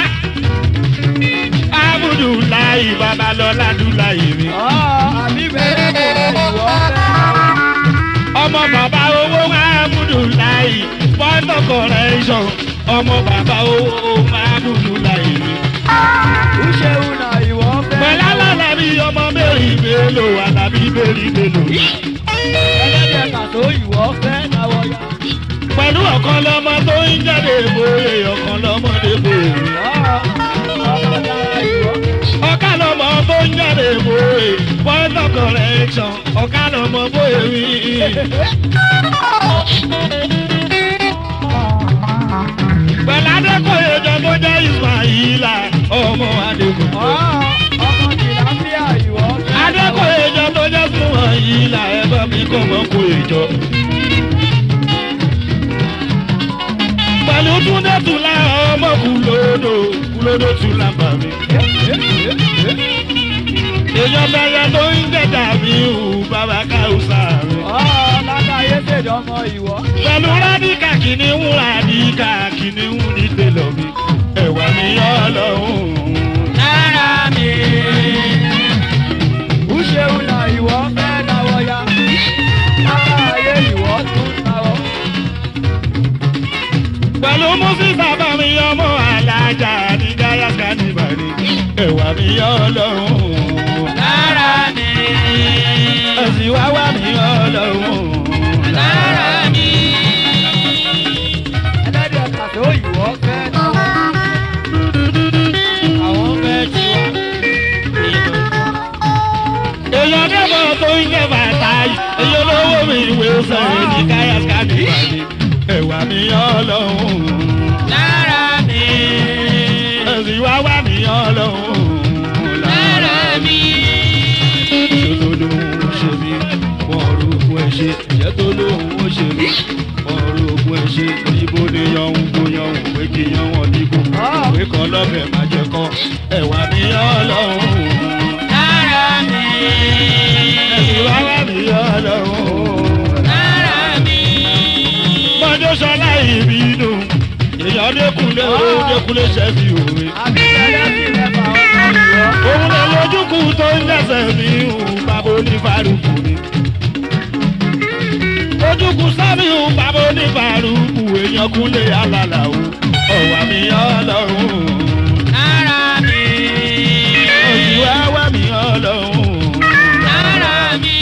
abudulayi babalọ́lá dulayi mi. Àbí bẹ́ẹ̀ kò ìwọ fẹ́. ọmọ bàbá owó abudulayi point of correction ọmọ bàbá owó abudulayi mi. Uṣeun na ìwọ fẹ́. pẹ̀lú alálàbí ọmọ mẹ́rin mélòó alábí mẹ́rin mélòó. Ẹlẹ́dẹ̀ kàtó ìwọ fẹ́ náwó ya. pẹ̀lú ọ̀kan lọ́mọ tó ń jáde bóyè ọ̀kan lọ́mọdé bóyè. Ọba dára ìwọ. ọ̀ká lọ́mọ tó ń jáde bóyè point of correction ọ̀ká lọ́mọ bóyè wí. pẹ̀lú adékòye jọ tó jẹ́ ismaila ọmọ adékòye. Ọmọ tìlápíà ìwọ fẹ́. adékòye jọ tó jẹ́ súnmọ́ yìí là ẹ bá mi kọ́ mọ́ kó ìjọ. pẹ̀lú túndé tùlá ọmọ kúlódò kúlódò tùlá bà mí. èèyàn bẹ̀rẹ̀ tó ń jẹ̀dá mi ò bàbá káùsà mi. Lákàyé ṣèjọmọ ìwọ. pẹ̀lú rádìkà kìnìún rádìkà kìnìún ní tẹ̀lọ̀ mi. ẹ̀wà mi ọlọ́run. lára mi. Uṣeun na ìwọ fẹ́ náwó ya. Lákàyé ìwọ tún náwó. pẹ̀lú mùsíbà bá mi ọmọ alájà ní gáyàgá ní bàrí ẹ̀wà mi ọlọ́run lára mi. ẹ̀sìn wá wá mi ọlọ́run. lára mi. Ẹlẹ́dẹ̀ kàtó ìwọ fẹ́ náwó. àwọn fẹ́ tiwa. èèyàn dẹ́gbọ̀n tó ń jẹ́ bàtà yìí èèyàn lówó mi ìwé sọ̀rọ̀ ní gáyàgá ní bàrí ẹ̀wà mi ọlọ́run lára mi. ẹ̀sìn wá wá mi ọlọ́run. lára mi. ṣe tó lóhùn ó ṣe mí wọn rògùn ẹ ṣe ṣe tó lóhùn ó ṣe mí wọn rògùn ẹ ṣe ibo ni yọ̀hún kó yọ̀hún pé kí yọ̀hún dìbò ìwé kan lọ́bẹ̀ má jẹ kọ́ ẹ̀wà mi ọlọ́run lára mi. ẹ̀sìn wáwá mi ọlọ́run. lára mi. mọ́jọ́ sọlá ìbínú èèyàn dékunlé owó dékunlé ṣẹ́bi òwe. Àbí bẹ́ẹ̀ sì mẹ́fà ọmọ ìwọ. òun lè lójúkú tó ń dẹ̀sẹ̀ mí hùn bàbá onífàrúkù ni. ojúkú sábìhù bàbá onífàrúkù èèyàn kúnlé alàlà o ọ̀wà mi ọlọ́run. lára mi. òsì wáwá mi ọlọ́run. lára mi.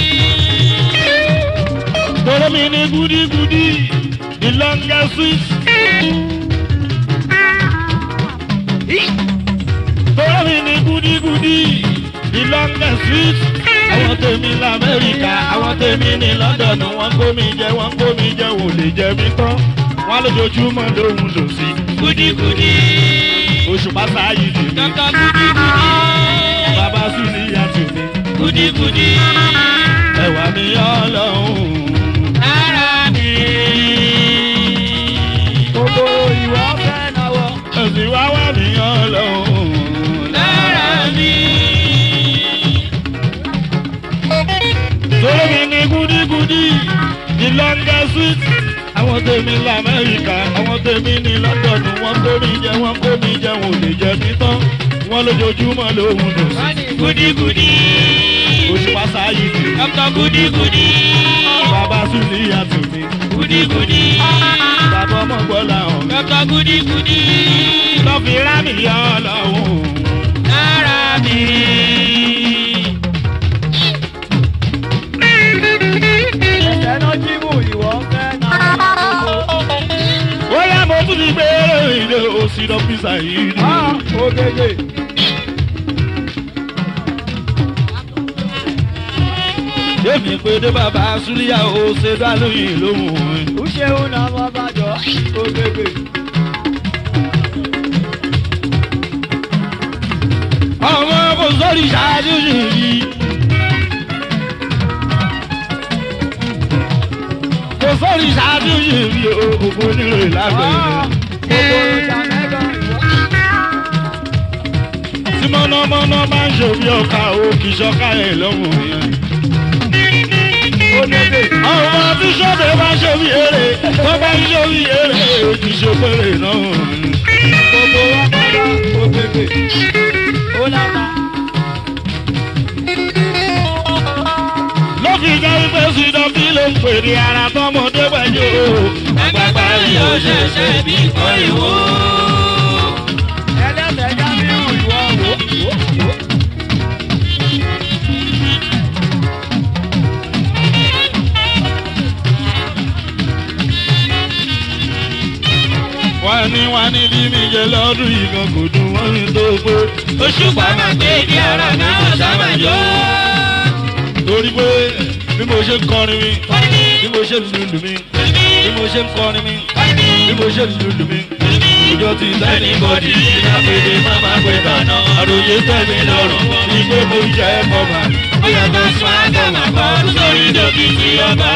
tọ́lọ́ mi ní gúdígúdí the longest sweet. tọ́lọ́ mi ní gúdígúdí the longest sweet. àwọn tèmi lamẹ́ríkà àwọn tèmi ní london wọ́n kó mi jẹ wọ́n kó mi jẹ wò lè jẹ mí tán wọ́n lójoojúmọ́ lóhun lò sí. gúdígúdí. oṣù pátá yìí dì mí dọ́kọ̀ gúdígúdí. bàbá sùn ní yàtì mi gúdígúdí. ẹ̀wà mi ọlọ́run. lára mi. Gbogbo ìwọ fẹ́ náwó. ẹ̀sìn wá wà mí ọlọ́run. lára mi. Sọ́rọ́ mi ní gúdígúdí, the longest sweet. Àwọn tèmi lamẹ́ríkà, àwọn tèmi ní London, wọ́n kó mi jẹ, wọ́n kó mi jẹ, wọ́n lè jẹ mí tán. Wọ́n lójoojúmọ́ lóhun lò sí. gúdígúdí. Oṣù pásá yìí dì. dọ́kọ̀ gúdígúdí. Bàbá Súlì yàtọ̀ mi. gúdígúdí. Bàbá ọmọ gbọ́lá hàn mi. dọ́kọ̀ gúdígúdí. Lọ́fi rá mi yọ ọlọ́run. lára mi. Ẹ̀sẹ̀ náà jí mú ìwọ fẹ́ náwó. Ó yá mo tún ti gbé ilé òsì lọ písà yìí dì. Ah, Ogege. Yémi pé dé bàbá Súlíyà ó ṣe dá lóyìn lóhùn mi. ó ṣeun náà mo bá jọ ògbègbè. Ọmọ kò sórí ṣáájú yìí. Kò sórí ṣáájú yìí o, òkú nílò lágbẹ̀ẹ́. gbogbo ọjà mẹ́gàn ìwọ. Tí mọ́nàmọ́ná máa ń ṣòbí ọkà o, kì í ṣọ́ká ẹ̀ lọ́rùn yẹn. ó lébè. Ọmọ tí ṣọ́bẹ̀ bá ṣòbí eré, tó bá ń ṣòbí eré, kì í ṣe péré náà. gbogbo wa padà ògbègbè. ó láta. ló fi jẹ́ wípé sídọ̀ kí ló ń pè ní ara tọmọdé pẹ̀lú o. Àgbàgbà yóò ṣẹ̀ṣẹ̀ bí kọ́ríwó. ẹlẹ́sẹ̀ já mi hàn ìwọ wò. wọ́n ní wọ́n ní bí mi jẹ lọ́dún yìí kan kò dùn wọ́n mi tó pé. Òṣùpá máa gbé di ara náà ṣàmàjò. torí pé bí mo ṣe ń kọrin mi bí mo ṣe ń lùlù mi bí mo ṣe ń kọrin mi bí mo ṣe ń lùlù mi. ìjọ ti tẹ́ni bọ́dì ìdápẹ́dẹ́ má má pé tànà. àròyé tẹ̀mí lọ́rùn ìgbé mo jẹ́ ẹ̀kọ́ mà. Ó yàtọ̀ fún àgọ́mà kan sórí dókítì ọba.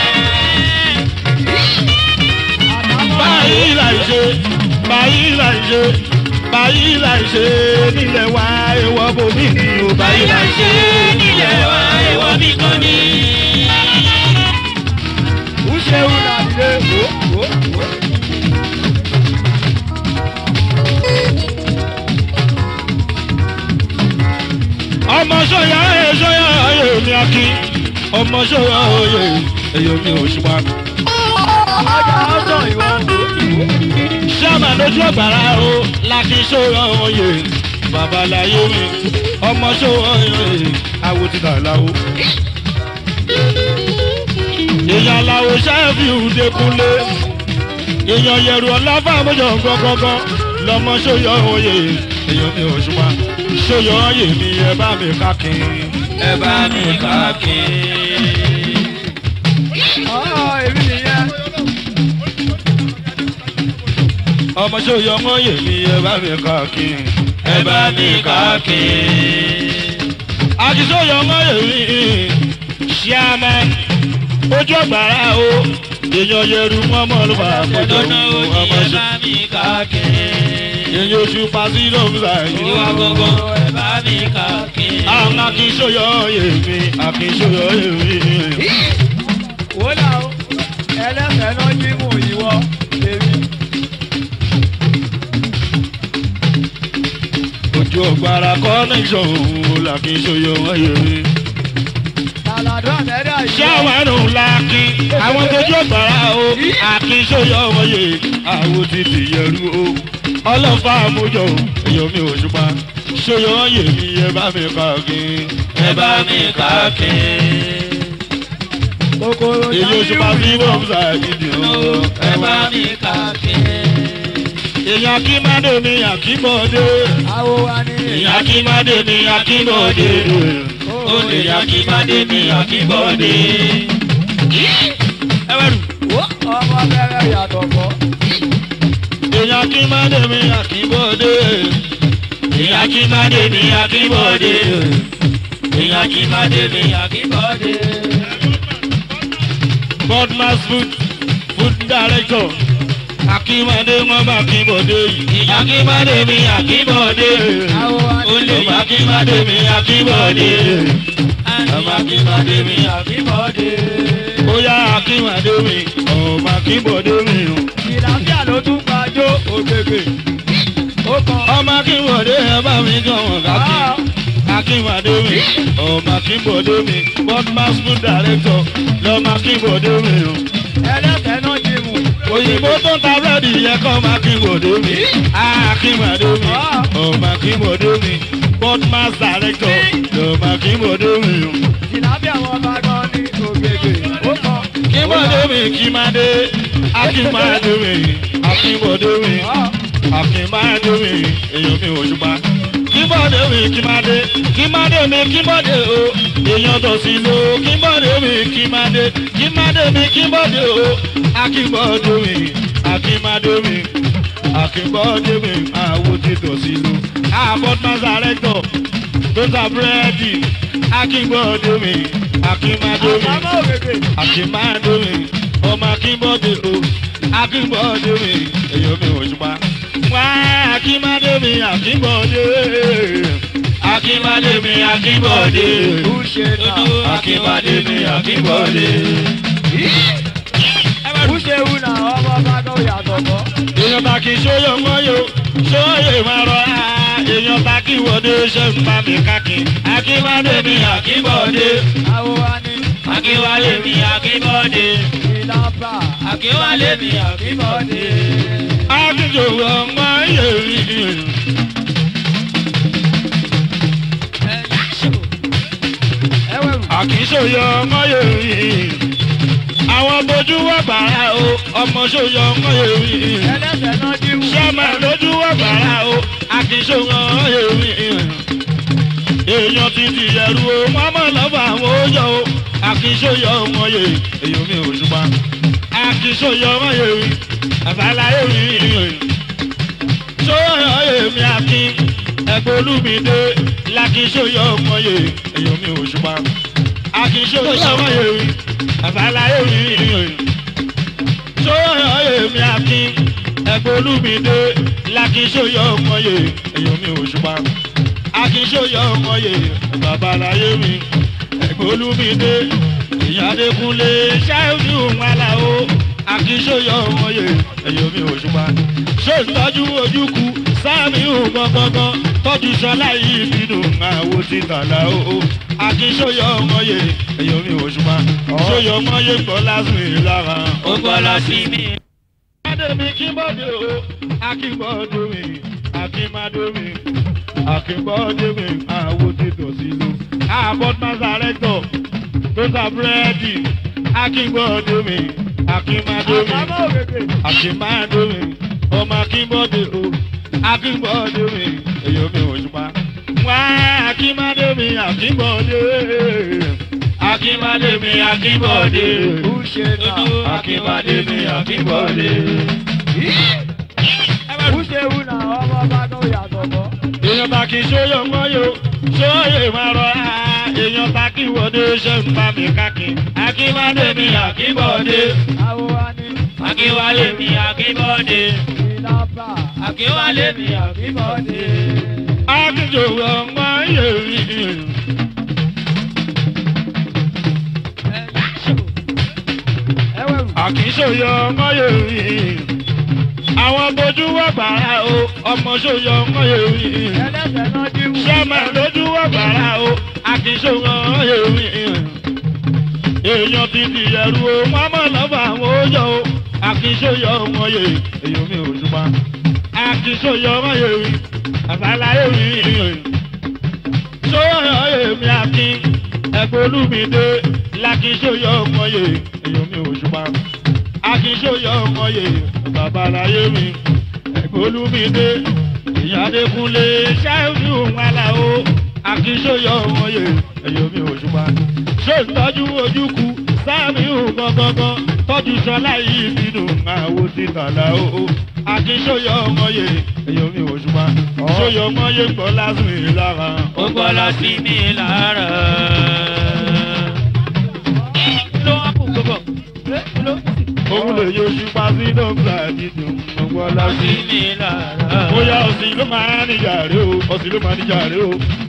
báyìí là ń ṣe báyìí là ń ṣe báyìí là ń ṣe nílẹ̀ wa èèwọ̀ bòmí ni o Báyìí là ń ṣe nílẹ̀ wa ẹ̀wọ̀ bí kan ní. ó ṣeun náà lé wò wò wò. ọmọ sọyà ẹ sọyà ẹ mi akí ọmọ sọyà ẹ ẹyọ mi ò ṣùgbọ́n. ọjà ọ̀sán ìwọ wò. sábà lójú ọ̀gbàrá o láti sọyà oyè babaláyé mi ọmọ sọyà ẹ awo ti dà láwo. èèyàn làwọ sẹ́ẹ̀fì ìdẹ́kunlé èèyàn yẹ̀rù ọ̀láfà àmójọ gbọ́gbọ́gbọ́ lọmọ sọyà oyè ẹyọ mi ò ṣùgbọ́n sọyà oyè mi ẹ bá mi kákin. Ẹ bá mi káàkiri. ọ̀ èmi nìyẹn. ọmọ sọyọ ọmọ yèmí ẹ bá mi kákin. Ẹ bá mi káàkiri. àtisọyọ ọmọ yèmí ṣíàmà ojú ọgbàrá o èèyàn yẹrù mọmọ ló fà àpọjọ Lọ́nà òní ọmọ ẹ ṣe bá mi káàkiri. èèyàn oṣù pàṣẹ lọ́mùsà yìí. Ìwà gbọ̀ngàn ẹ bá mi káàkiri. àwọn akínsọyọ yèmí akínsọyọ yèmí. wò là ó ẹlẹ́sẹ̀ náà jí mú ìwọ èmi. ojú ọgbàrá connection òun làkínsọyọ yèmí. tàlàdọ́ àtẹ́dá ìwọ. ṣáwárù lákin àwọn tójú ọ̀gbàrá o àkínṣóyọ wọ̀nyẹ àwọn títì yẹrù o ọlọ́fà àmójọ èèyàn mi ò ṣùpá ṣóyọ wọ̀nyẹ mi ẹ bá mi kàkín Ẹ bá mi káàkiri. kòkòrò èyí òṣùpá bí bọ́mùsà ìdí o Ẹ bá mi káàkiri. èèyàn akínmádé mi àkínbọ̀dé àwo wa ní èèyàn akínmádé mi àkínbọ̀dé Ó lè yá kí Mádé mi àkíbọ̀dé. Ẹ wá rù. Wó, ọmọ bẹ̀rẹ̀ yàtọ̀ fọ́. èèyàn akínmádé mi àkínbọ̀dé Ìyá kí Mádé mi àkíbọ̀dé. Ìyá kí Mádé mi àkíbọ̀dé. godmas food food director akínmádé wọn bá akínbọ̀dé yìí. Ìyá kí Mádé mi àkíbọ̀dé. àwo wa ní Ó lè yá kí Mádé mi àkíbọ̀dé. Ìyá kí Mádé mi àkíbọ̀dé. bóyá akínwádé mi ọmọ akínbọ̀dé mi o. ìlàfíà ló tún gbàjọ ògbègbè. ó kàn ọmọ akínbọ̀dé ẹ bá mi gan wọn kákin. akínwádé mi ọmọ akínbọ̀dé mi godmas food director lọmọ akínbọ̀dé mi o. ẹlẹ́sẹ̀ náà jí mú. òyìnbó tó ń ta búrẹ́dì yẹn kọ́ ọmọ akínbọ̀dé mi. akínwádé mi ọmọ akínbọ̀dé mi godmas director lọmọ akínbọ̀dé mi o. ìlàfíà wọn bá gan ní ògbègbè. ó kàn kíbọ̀dé mi kímadé akínmadé mi akínbọ̀dé mi akínmadé mi èèyàn mi òṣùpá. kí kíbọ̀dé mi kí má dé kí má dé mi kíbọ̀dé o èèyàn tó sì lò kíbọ̀dé mi kí má dé kí má dé mi kíbọ̀dé o akíbọ̀dé mi akímádé mi akíbọ̀dé mi àwọn tí tó sì lò àbọ̀t mazarẹ́tọ̀ tó ta búrẹ́dì akíbọ̀dé mi akímádé mi Àbámọ̀ ògèdè. akímádé mi ọmọ akíbọ̀dé o akíbọ̀dé mi èèyàn mi ò ṣùpá wá akímádé mi akíbọ̀dé akímádé mi akíbọ̀dé Búṣe náà. akímádé mi akíbọ̀dé. Búṣe wù náà ọmọ bá tó yàtọ̀ mọ́. èèyàn bá kí sóyè wọ́n yó sóyè máa rọ á èèyàn bá kí wọ́dé ṣe ń bá mi káàkiri akímádé mi akíbọ̀dé Àwọn wa ní akínwálé mi akínbọ́dé ìlànà. akínwálé mi akínbọ́dé. akíjò ọmọ yèrí Ẹwẹ̀rù. àkísòyè ọmọ yèrí àwọn bojú wà gbàrà o ọmọ sòyè ọmọ yèrí. Ẹlẹ́sẹ̀ náà díwù. sọ́mà lójú ọ̀gbàrà o àkìsọ̀rọ̀ èmi. èèyàn ti di ẹrú o wọ́n mọ̀ lọ́fà àwọn oúnjẹ o àkìsọ̀yọ̀ ọmọ yẹ èèyàn mi ò ṣùgbọ́n àkìsọ̀yọ̀ ọmọ yẹ mi àbáláyé mi. sọ́yọ̀ èmi àkín ẹ̀gbọ́n olúmídé làkìsọ̀yọ̀ ọmọ yẹ èèyàn mi ò ṣùgbọ́n àkìsọ̀yọ̀ ọmọ yẹ mi àbáláyé mi sọ́yọ̀ èmi akin ẹ̀gbọ́n olúmídé lakínsóyọ̀ ọmọye èyàn mi ò ṣùpá akínsóyọ̀ ọmọye babaláyé mi ẹ̀gbọ́n olúmídé ìyádékúnlé ṣáájú wàhálà o akínsóyọ̀ ọmọye èyàn mi ò ṣùpá ṣé ìtọ́jú ojúkú sáàmì ògbọ́ngbọ́ngbọ́n tọ́jú sọlá yìí bínú àwo ti tàlà o akínsóyọ̀ ọmọye èyàn mi ò ṣùpá sóyọ̀ ọmọye gbọ́ lásìkò lára ó gbọ́ lọ sí mi. Adémi kíbọ̀dé o, akíbọ̀dé mi, akímádé mi, akíbọ̀dé mi, àwo ti tò sí lu. Àbọ̀t Mazarẹ́tọ̀ tó ta búrẹ́dì, akíbọ̀dé mi, akímádé mi, Àbámọ̀ ògèdè. akímádé mi, ọmọ akíbọ̀dé o, akíbọ̀dé mi, èyí mi ò ṣùpá. Wá akímádé mi, akíbọ̀dé, akínwálé mi akínbọ́dé. Búṣe náà. akímádé mi, akíbọ̀dé. Búṣe wù náà ọmọ bá tó yàtọ̀ mọ́. èèyàn bá kí sóyè wọ́n yó sóyè máa rọ á èèyàn bá kí wọ́dé ṣe ń bá mi káàkiri akínwádé mi akínbọ̀dé Àwọn wa ní akínwálé mi akínbọ́dé. ìlànà. akínwálé mi Ìbọ̀dé. akíjò ọmọ yèrí Ẹwẹ̀rù. àkísòyè ọmọ yèrí àwọn bojú wà gbàrà o ọmọ sòyè ọmọ yèrí Ẹlẹ́sẹ̀ náà díwù. sọ́mà lójú wà gbàrà o àkísòyè ọmọ yèrí èèyàn ti di ẹrú o wọ́n mọ̀ lọ́fà àwọn oúnjẹ o àkísòyè ọmọ yè èèyàn mi ò ṣùgbọ́n àkísòyè ọmọ yèrí àbáláyé mi sọ́yọ̀ èmi akin ẹ̀gbọ́n olúmídé lakísòyè ọmọ yè èèyàn mi ò ṣùgbọ́n akínsóyè ọmọye babaláyé mi ẹ̀gbọ́n olúmídé ìyádékúnlé ṣáájú wàhálà o akínsóyè ọmọye èèyàn mi ò ṣùgbọ́n ṣé ìtọ́jú ojúkú sáàmì gbọ̀ngbọ̀ngbọ̀n tọ́jú sọlá yìí bínú àwo ti tàlà o akínsóyè ọmọye èèyàn mi ò ṣùgbọ́n sóyè ọmọye gbọ́ lásìkò lára ó gbọ́ lọ sí mi lára. ló wá kó gbogbo. òun lè yọ ṣùpá sí dọ́gba dídùn ọgbọ́n lọ sí lásìkò. mi lára. bóyá òsì ló máa ń níjà rè o òsì ló máa ń níjà rè o.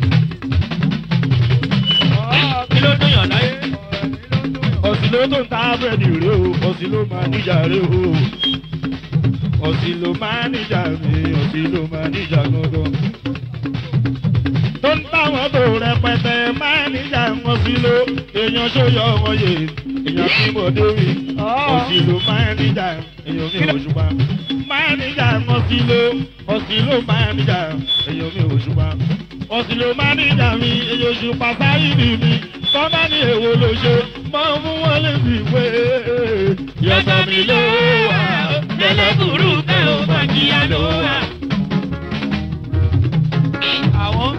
kí ló dún yàn láyé. òsì ló tó ń ta búrẹ́dì rè o òsì ló máa ń níjà rè o. òsì ló máa ń níjà rè òsì ló máa ń níjà gangan. tó ń táwọn tó rẹpẹtẹ máa ń níjà wọn sí ló èèyàn sóyọ wọn yè èèyàn tí mo dé rí òsì ló máa ń níjà èèyàn mi ò ṣùgbọ́n máa ń níjà wọn sí ló òsì ló máa ń níjà èèyàn mi ò ṣùgbọ́n òsì ló máa ń níjà mi èèyàn oṣù pàṣáyì ni mi tọ́ba ní èwo ló ṣe máa ń mú wọn lè fi wé yọ̀tọ̀ mi ló wà lẹ́lẹ́kùrú bẹ́ẹ̀ ó bá kíá ló wà. àwọn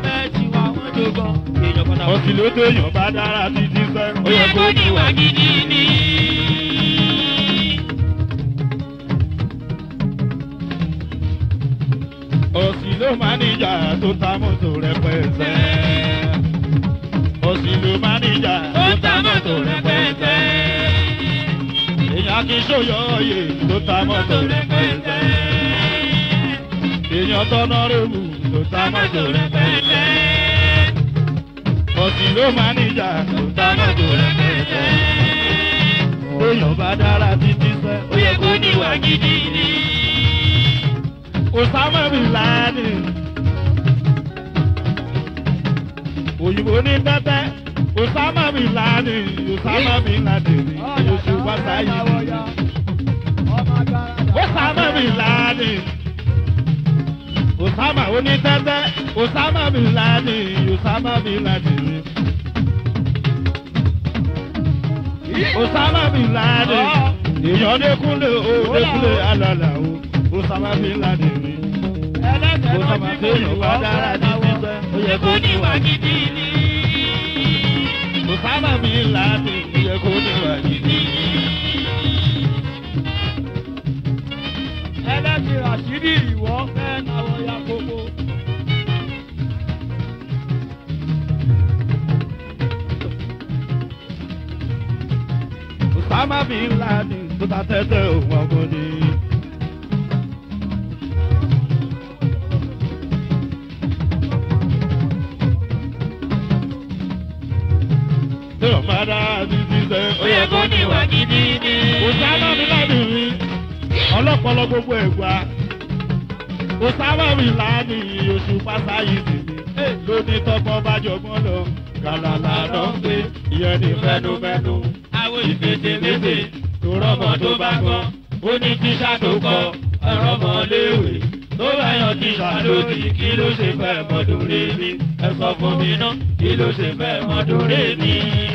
èèyàn kan ọ̀sìn ló tó èèyàn bá dára títí sẹ́. ó yẹ kó níwà gidi ni. ọ̀sìn ló máa níjà tó ta mọ́tò rẹpẹtẹ. ọ̀sìn ló máa níjà ó ta mọ́tò rẹpẹtẹ. èèyàn kì í ṣòyọ oyè tó ta mọ́tò rẹpẹtẹ. èèyàn tọ́nà rẹ̀mù tó ta mọ́tò rẹpẹtẹ. ọ̀sìn ló máa níjà tó ta mọ́tò rẹpẹtẹ. èèyàn bá dára títí sẹ́. ó yẹ kó níwà gidi ni. Osama bin Laden. Òyìnbó ní tẹ́tẹ́. Osama bin Laden. Osama bin Laden. Oṣù Wásáyé. Osama bin Laden. Osama oní tẹ́tẹ́. Osama bin Laden. Osama bin Laden. Osama bin Laden. Èèyàn Dékúnlé o, Dékúnlé alàlà o. Osama bin Laden ni. Osama téèyàn bá dára ní sísẹ́. Ó ó yẹ yẹ kó kó ní níwà gidi ni. Osama bin Laden. Ó yẹ kó ní wà gidi. ẹlẹ́sìn ràṣídì ìwọ fẹ́ náwó ya kókó. Osama bin Laden tó ta tẹ́tẹ́ òun ọgbọ́n ni. Téèyàn bá dára ní sísẹ́. ó yẹ kó níwà gidi ni. Osama bin Laden ni ọlọ́pọlọ gbogbo ẹ̀gbá. Osama bin Laden oṣù pásáyì sí mi. Lóní tọ́gbọ́n bá jọgbọ́n lọ. Gàlàlà lọ ń gbé ìyẹn ní fẹnufẹnu. àwọn ìfèsèméfè tó rọmọ tó bá gbọ́ ó ní tíṣà tó kọ ọ̀rọ̀ mọ́ léèwé tó bá yan tíṣà lódì kí ló ṣe fẹ́ mọ́dún rè mí ẹ sọ fún mi ná kí ló ṣe fẹ́ mọ́dún rè mí.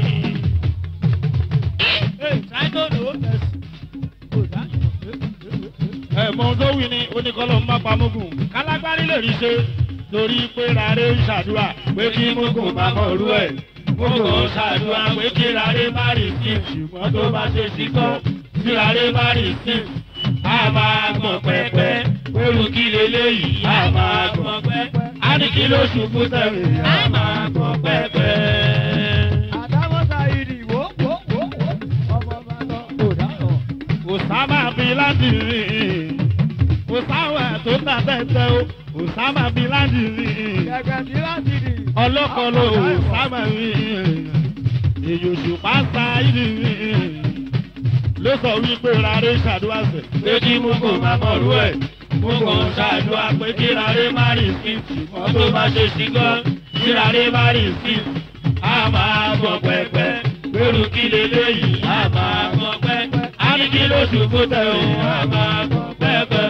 ẹ̀mọ́ tó wí ni oníkọ́lọ́ ń má pa mugun kálágbárí lè rí ṣe torí pé rárẹ̀ ń ṣàdúrà pé kí mugun má mọ̀ rú ẹ̀. Gbogbo ṣàdúrà pé kí rárẹ̀ má rì sí ṣùgbọ́n tó bá ṣe sí kọ́ tí rárẹ̀ má rì sí a máa gbọ̀n pẹ́pẹ́ olú kí leléyìí a máa gbọ̀n pẹ́pẹ́ a ní kí ló ṣubú tẹ̀lé a máa gbọ̀n pẹ́pẹ́. àdámọ́sá ìdì wò wò wò wò ọmọ bá lọ kò dáhùn. Osama bin Laden Osama tó ta tẹ́tẹ́ o Osama bin Laden gẹ́gẹ́ bí láti dì. ọlọ́kọ̀ọ́lọ́ Osama èyí oṣù pásá ìdí ló sọ wípé rárẹ̀ ṣàdúrà sẹ̀. pé kí mugun máa mọ̀rú ẹ̀ mugun ṣàdúrà pé kí rárẹ̀ má rì sí ṣùgbọ́n tó bá ṣe sí gan kí rárẹ̀ má rì sí a máa gbọ̀n pẹ́pẹ́ pẹ̀lú kí leléyìí a máa gbọ̀n pẹ́pẹ́ a ní kí ló ṣubú tẹ̀ o a máa gbọ̀n pẹ́pẹ́.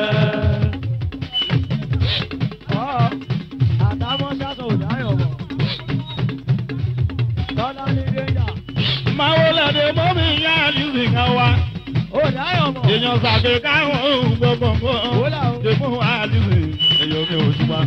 ọ̀ àdámọ́sá sọ ò dáhùn mọ̀. tọ́lá ní dénjà. máa wọlé de mọ́mí yá àlùsí kan wá. ò dáhùn mọ̀. èèyàn sàgbé káwọn ohun gbogbo Wọ́lá o. nǹkan ṣe fún àlùsí èèyàn mi ò ṣùgbọ́n.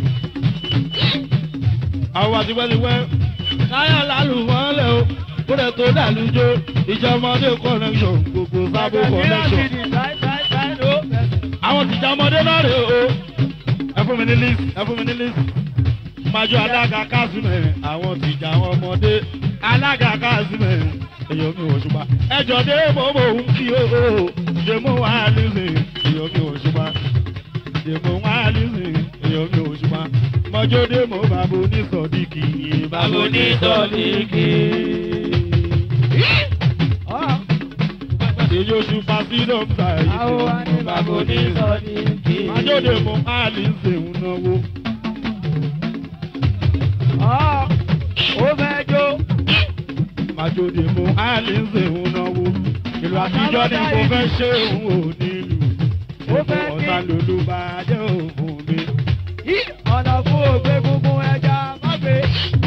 àwọn àtiwẹ́tiwẹ́ káyọ̀ lálù wọ́n lẹ̀ o kúrẹ́ tó dàlújó ìjọmọdé connection gbogbo sábò gẹ́gẹ́ bí láti connection. dì táì táì táì ló fẹsẹ̀. àwọn tìjà ọmọdé náà rè o ẹ fún mi ní list ẹ fún mi ní list májọ alága kásímẹ̀ àwọn tìjà àwọn ọmọdé alága kásímẹ̀ èyàn mi ò ṣùgbọ́n ẹjọ́ dé bòbò ń kí o ṣe mú wá lísìn èyàn mi ò ṣùgbọ́n ṣe mú wá lísìn èyàn mi ò ṣùgbọ́n mọ́jọ́ dé mo bàbá onísọ̀díkì bàbá onítọ̀lìkì. ọ̀ èyí oṣù pàṣídọ̀ ń ta èyí àwọn wa ní bàbá onísọ̀díkì. mọ́jọ́ dé mo á lísìn ń náwó. ọ̀ ó fẹ́ jó. Màjòdì mú Alice ń náwó. Ìlú àtijọ́ ni mo fẹ́ ṣe òun ò nílùú. Ó fẹ́ ní- Ọ̀tá lòlú bá jẹ́ òfin mi. Yí ọ̀nà fún ògbé gungun ẹja má gbé.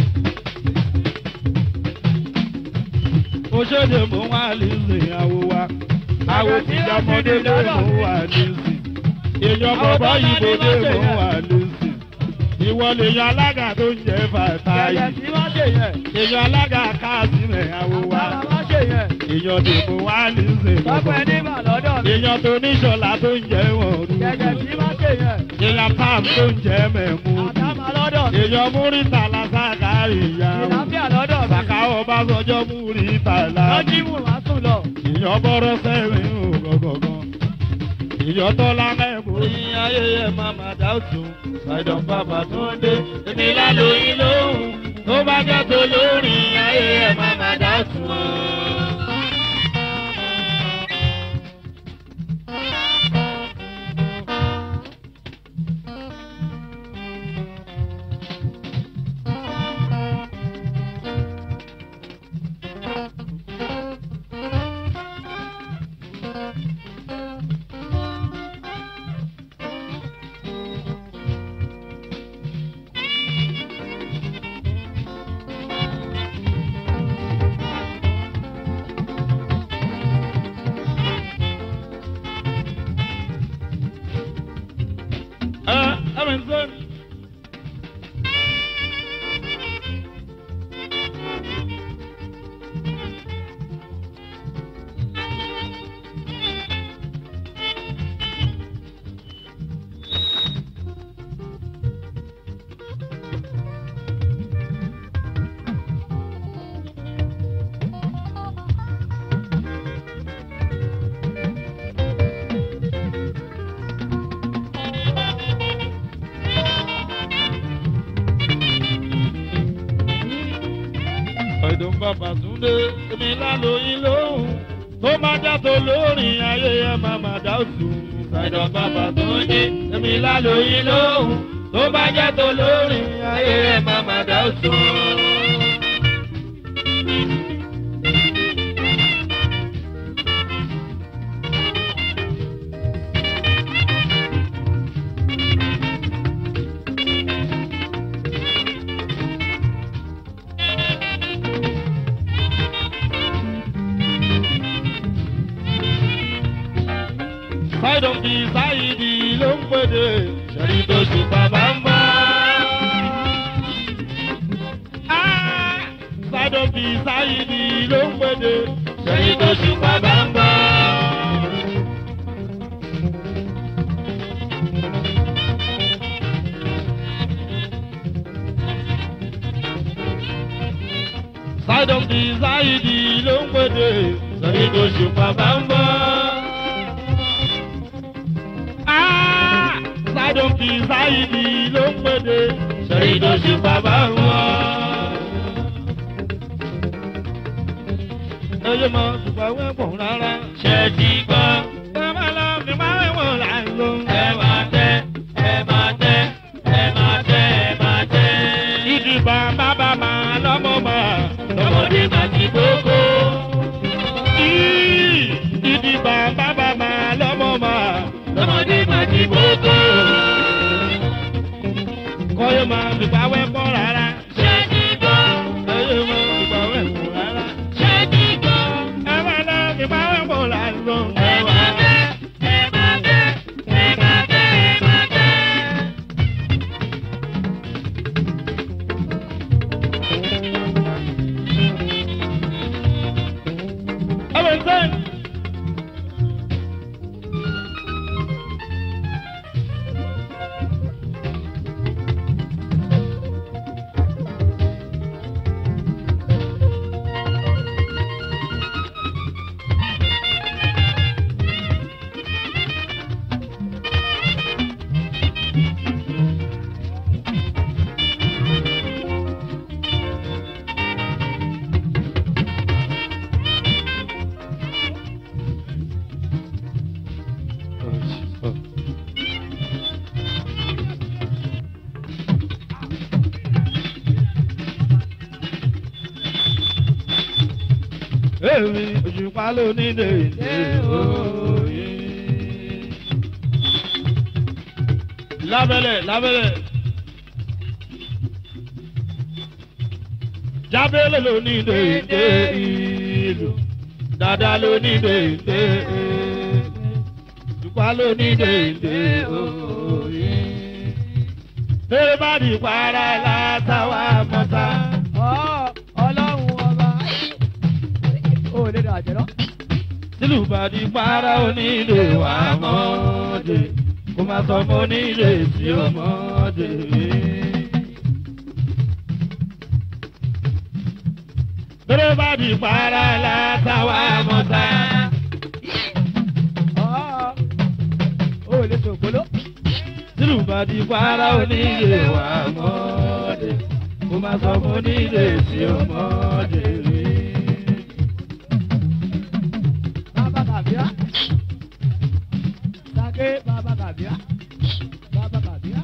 Mo ṣèdè mú Alice àwo wa. Àwo tìjà ọmọdé dé mú Alice. Èèyàn bọ̀bọ̀ yìí mo dé mú Alice. ìwọ lè yan alága tó ń jẹ fàtàyè Gẹ̀gẹ̀ tí wọ́n ṣe yẹn. èèyàn alága káàsìmẹ̀ àwò wa Àtàrà wọ́n ṣe yẹn. èèyàn dèbò wá ní Tọ́pẹ́ sèlú nígbà lọ́dọ̀ mi. èèyàn tó níṣọ̀lá tó ń jẹ wọn Gẹ̀gẹ̀ tí wọ́n ṣe yẹn. èèyàn pam tó ń jẹ mẹ̀mú Àtàmà lọ́dọ̀ mi. èèyàn múrítà lásàkárì ìyàwó Ìlàfíà lọ́dọ̀ mi. sàkà ọbásanjọ́ múrítà lá Lọ́jí mú wá sùn lọ. èèyàn bọ́rọ̀ sẹ́rin ògọ̀gọ̀gàn èèyàn tọ́lá mẹ́mú. ní ayé ẹ̀ máa máa dá òtún ṣàìdàn bàbá tó ń dé èmi lálóyún lóhùn tó bá jẹ́ tó lórí ayé ẹ̀ máa máa dá òtún. ẹ ẹ mi sọ. ọ̀dùn bàbá túndé èmi lálóyún lóhùn tó má jàtọ̀ lórí ayé ẹ má má dá òtún. ọ̀dùn bàbá túndé èmi lálóyún lóhùn tó má jàtọ̀ lórí ayé ẹ má má dá òtún. Sáìdọ̀ fi sáìdì ló ń pèdè, ṣẹ̀rí tó ṣùpá bá ń bọ̀. Sáìdọ̀ fi sáìdì ló ń pèdè, ṣẹ̀rí tó ṣùpá bá ń bọ̀. Sáìdọ̀ fi sáìdì ló ń pèdè, ṣẹ̀rí tó ṣùpá bá ń bọ̀. Sádùn fi sáyidì ló ń pèdè. Sẹ́rí tó ṣe bàbá wọn. Ẹyẹ mọ ṣùgbọ́n wẹ́pọ̀ rárá. Ṣé ti gbọ́? Ẹ máa lọ fi máa wẹ̀wọ̀n láìlò. Ẹ máa tẹ́, ẹ máa tẹ́, ẹ máa tẹ́, ẹ máa tẹ́. Ìdìbò bàbá máa lọ́mọ mọ́. Lọ́mọdé máa ti gbogbo. Ìdìbò bàbá máa lọ́mọ mọ́. Lọ́mọdé máa ti gbogbo. Kọ́yọ́ máa fipá wẹ́pọ̀ rárá. Ṣé ti gbọ́? Ẹyẹ máa fipá wẹ́pọ̀ rárá. Ṣé ti gbọ́? Ẹ máa lọ fipá wẹ́pọ̀ láìlò. Ẹ máa tẹ́, ẹ máa tẹ́, ẹ máa tẹ́, ẹ máa tẹ́. Ọmọ ìsẹ́yìn. Èmi òṣùpá ló ní dèdè òye. Lábẹ́lẹ̀ lábẹ́lẹ̀. Jábẹ́lẹ̀ ló ní dèdè ìlú. Dàdá ló ní dèdè. Òṣùpá ló ní dèdè òye. Bẹ́ẹ̀ bá di para látàwá mọ́ta. Ọ̀, ọlọ́run ọba. Ó lè dà jẹ́ lọ. Sílù bá di para onílé wà mọ́dé. Kó má sọ mọ́ onílé tí ó mọ́dé. Bẹ́ẹ̀ bá di para látàwá mọ́ta. Ọ̀, ó lè tògbóló. Sílù bá di para onílé wà mọ́dé. Kó má sọ mọ́ onílé tí ó mọ́dé. Bàbá Kàbíá. Sake Bàbá Kàbíá. Bàbá Kàbíá.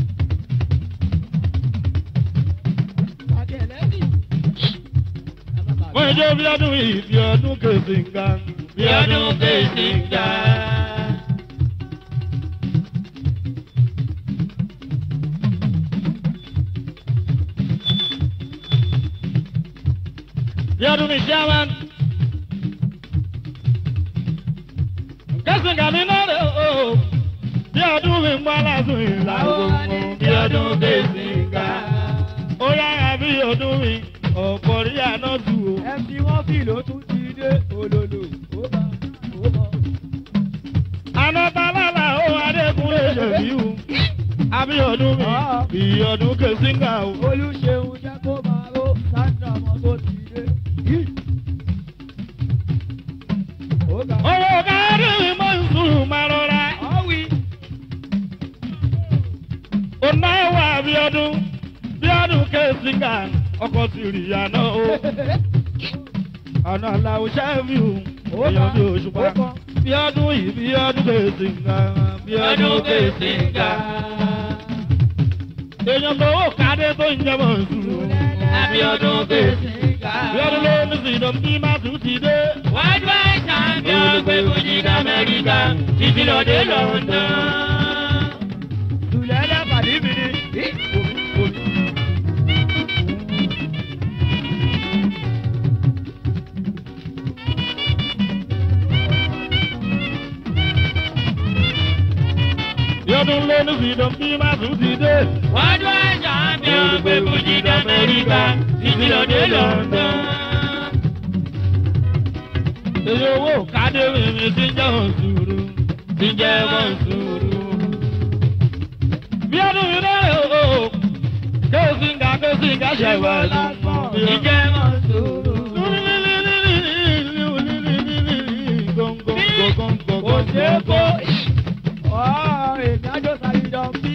Sake ẹlẹ́sìn. Bàbá Kàbíá. Wọ́n jẹ́ bí ọdún yìí bí ọdún kèsì ń ga. Bí ọdún kèsì ń ga. Bí ọdún mi ṣe wá. Kèsì ń ga mi náà rẹ̀ o. Bí ọdún mi ń bọ́ lásùn ìlànà. Bí ọdún kèsì ń ga. Ó yára bí ọdún mi. Ọ̀pọ̀ rí àná tù o. MC wọ́n fi ló tún ti dé olólo. Ó bá ó bọ̀. Anọ́tálálà ó Adékúnlé ṣèbíù. Abíọ́dún mi, ìyọ̀dún kèsíngà o. Olúṣeun jẹ́ kó máa ró Sandra mọ́ tó ti dé. Yí. Ó ga. Owó kárí mi mọ̀ ń sùn máa rọra. Ọ̀wì. Ó náwó Abíọ́dún, Bíọ́dún kèsíngà, ọkọ̀ ti rí àná o. Àná àlàó ṣẹ́fíù, èèyàn bí òṣùpá. Ó kàn. Bíọ́dún yìí, Bíọ́dún kèsíngà, Bíọ́dún kèsíngà. Èèyàn tó wò kádé tó ń jẹ́ mọ̀ ń sùn. Abíọ́dún kèsíngà. Bíọ́dún ló ní sídọ̀ bí má tún ti dé. Wájú àìsàn bí ọgbẹ́ Fújì d'Amẹ́ríkà títí lọ́dẹ London. Tùlẹ́lẹ̀ pàdé mi ni. Yí. Bíọ́dún ló ní sídọ̀ bí má tún ti dé. Wájú àìsàn bí ọgbẹ́ Fújì d'Amẹ́ríkà títí lọ́dẹ London. Èyí owó kádé mi mi ti ń jẹ́ òṣùrù. Ti ń jẹ́ òṣùrù. Bíọ́dún mi náà rè o. Kèsíngà kèsíngà ṣẹ̀wá lọ́mọ. Ìjẹ́ mọ̀ sùúrù. Kò ṣe é kó. Ọ̀ èmi àjọ sàyíjọ bí.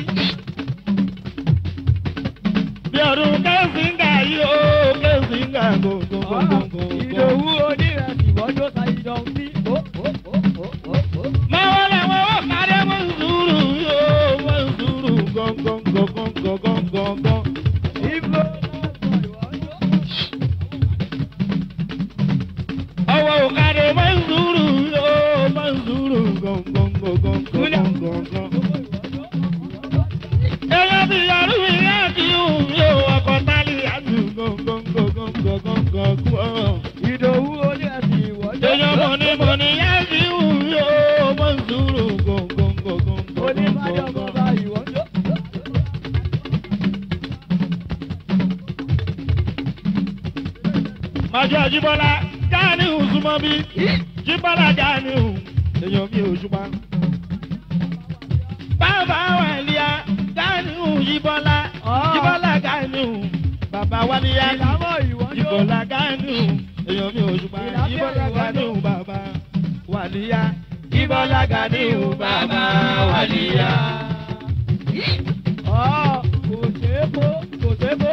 Bí ọdún kẹ́sìngà yìí ó kẹ́sìngà gbogbogbò. Ìdòwú onírẹsì wọ́jọ́ sàyíjọ bí. Ó ó ó ó ó ó. Máa wọlé àwọn owó kárẹ́ mọ́ sùúrù yóò mọ́ sùúrù gọ́ngọ́ngọ́ngọ́ngọ́ngọ́. Ibo Ọwọ́ òkàdé mọ́ sùúrù yóò mọ́ sùúrù gọ́ngọ́ngọ́ngọ́ngọ́ngọ́. Èèyàn ti yọrù mi láti hùn yóò ọkọ̀ tálí àti gọ́ngọ́ngọ́ngọ́ngọ́. Ìdòwú onírẹsì wọ́jọ́. Èèyàn mọ̀ ní mọ̀ ní yá sí hùn yóò mọ́ sùúrù Oníbàjọ́ gọ́ngọ́ngọ́ngọ́ngọ́. bàbá ìwọ́jọ́. Màjọ Jíbọ́lá jáàní Ùsùmọ́ bí. Jíbọ́lá jáàní Ù. Èèyàn mi ò ṣùpá. Bàbá wà líya jáàní Ù Jíbọ́lá. Jíbọ́lá jáàní Ù. Bàbá wà líya. Ìlàmọ̀ ìwọ́jọ́. Jíbọ́lá jáàní Ù. Èèyàn mi ò ṣùpá. Jíbọ́lá jáàní Ù bàbá wà líya. Jíbọ́lá jáàní Ù bàbá wà líya. Ọ̀ kò ṣe é kó. Kò ṣe é kó.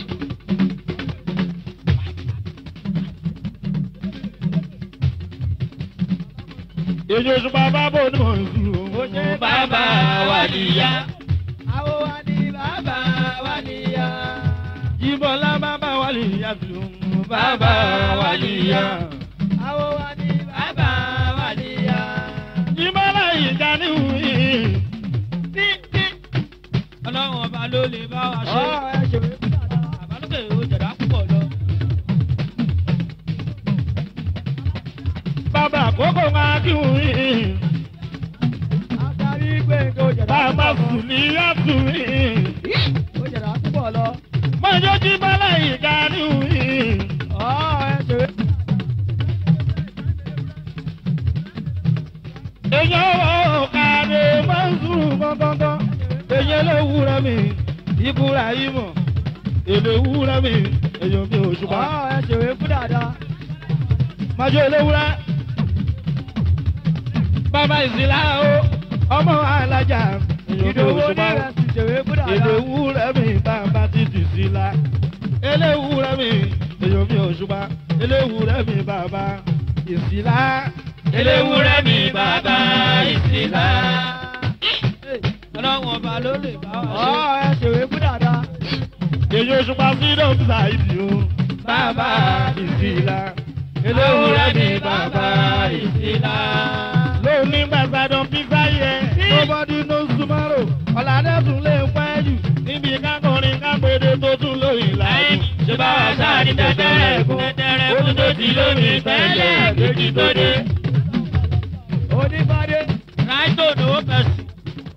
Èyí oṣù bàbá bò ní mò ń sùn. Ó ṣe Bàbá wà níyà. Àwọn wa ni bàbá wa níyà. Jíbọ́lá bàbá wà líya sùn. Bàbá wà níyà. Àwọn wa ni bàbá wa níyà. Jíbọ́lá yìí jáàní Ù yìí. Ọlọ́run ọba ló lè bá wa ṣe. Ọ̀ ẹ ṣe é fún dada. Àbálòkè ó jẹ̀dá púpọ̀ lọ. Bàbá àkókò máa kí wù yìí. Àtàrí gbẹ̀ngàn ó jẹ̀dá bàbá púpọ̀ sùn ní yàtù mi. lọ. ó jẹ̀dá púpọ̀ lọ. mọ̀jọ́ jí bọ́lá ìka ní mi. ọ̀ ẹ ṣeré. èèyàn ò kàdé máa ń sùn gbọ́ngbọ́ngbọ́n. èèyàn lè wúra mi ìbúra yìí mọ̀. èlé wúra mi èèyàn mi ò ṣùpá. ọ̀ ẹ ṣeré fún dáadáa. májò eléwúrẹ́. bàbá ìsìlá o ọmọ alájà èèyàn mi ò ìdòwò ṣùpá. onírẹsì ṣeré fún dáadáa. eléwúrẹ́ mi bàbá títì sílá. eléwúrẹ́ mi èèyàn mi ò ṣùpá. eléwúrẹ́ mi bàbá ìsìlá. eléwúrẹ́ mi bàbá ìsìlá. ọlọ́run ọba ló lè bá wa ṣe. ọ̀ ẹ ṣeré fún dáadáa. èyí òṣùpá freedom ṣáìdì o bàbá ìsìlá. eléwúrẹ́ mi bàbá ìsìlá. lóní gbàgbádùn pípa yẹ nobody knows tomorrow ọ̀làdẹ́sùn lè pẹ́ jù níbi kákọrin kápẹ́dé tó tún lóyìn láàyè. ṣé bá wa sáà ní tẹ́tẹ́rẹ́ kún tẹ́tẹ́rẹ́ kún tó ti lómi tẹ́lẹ̀ kejì tó dé. onífàdé. ráìtò ní ó fẹ́ sí.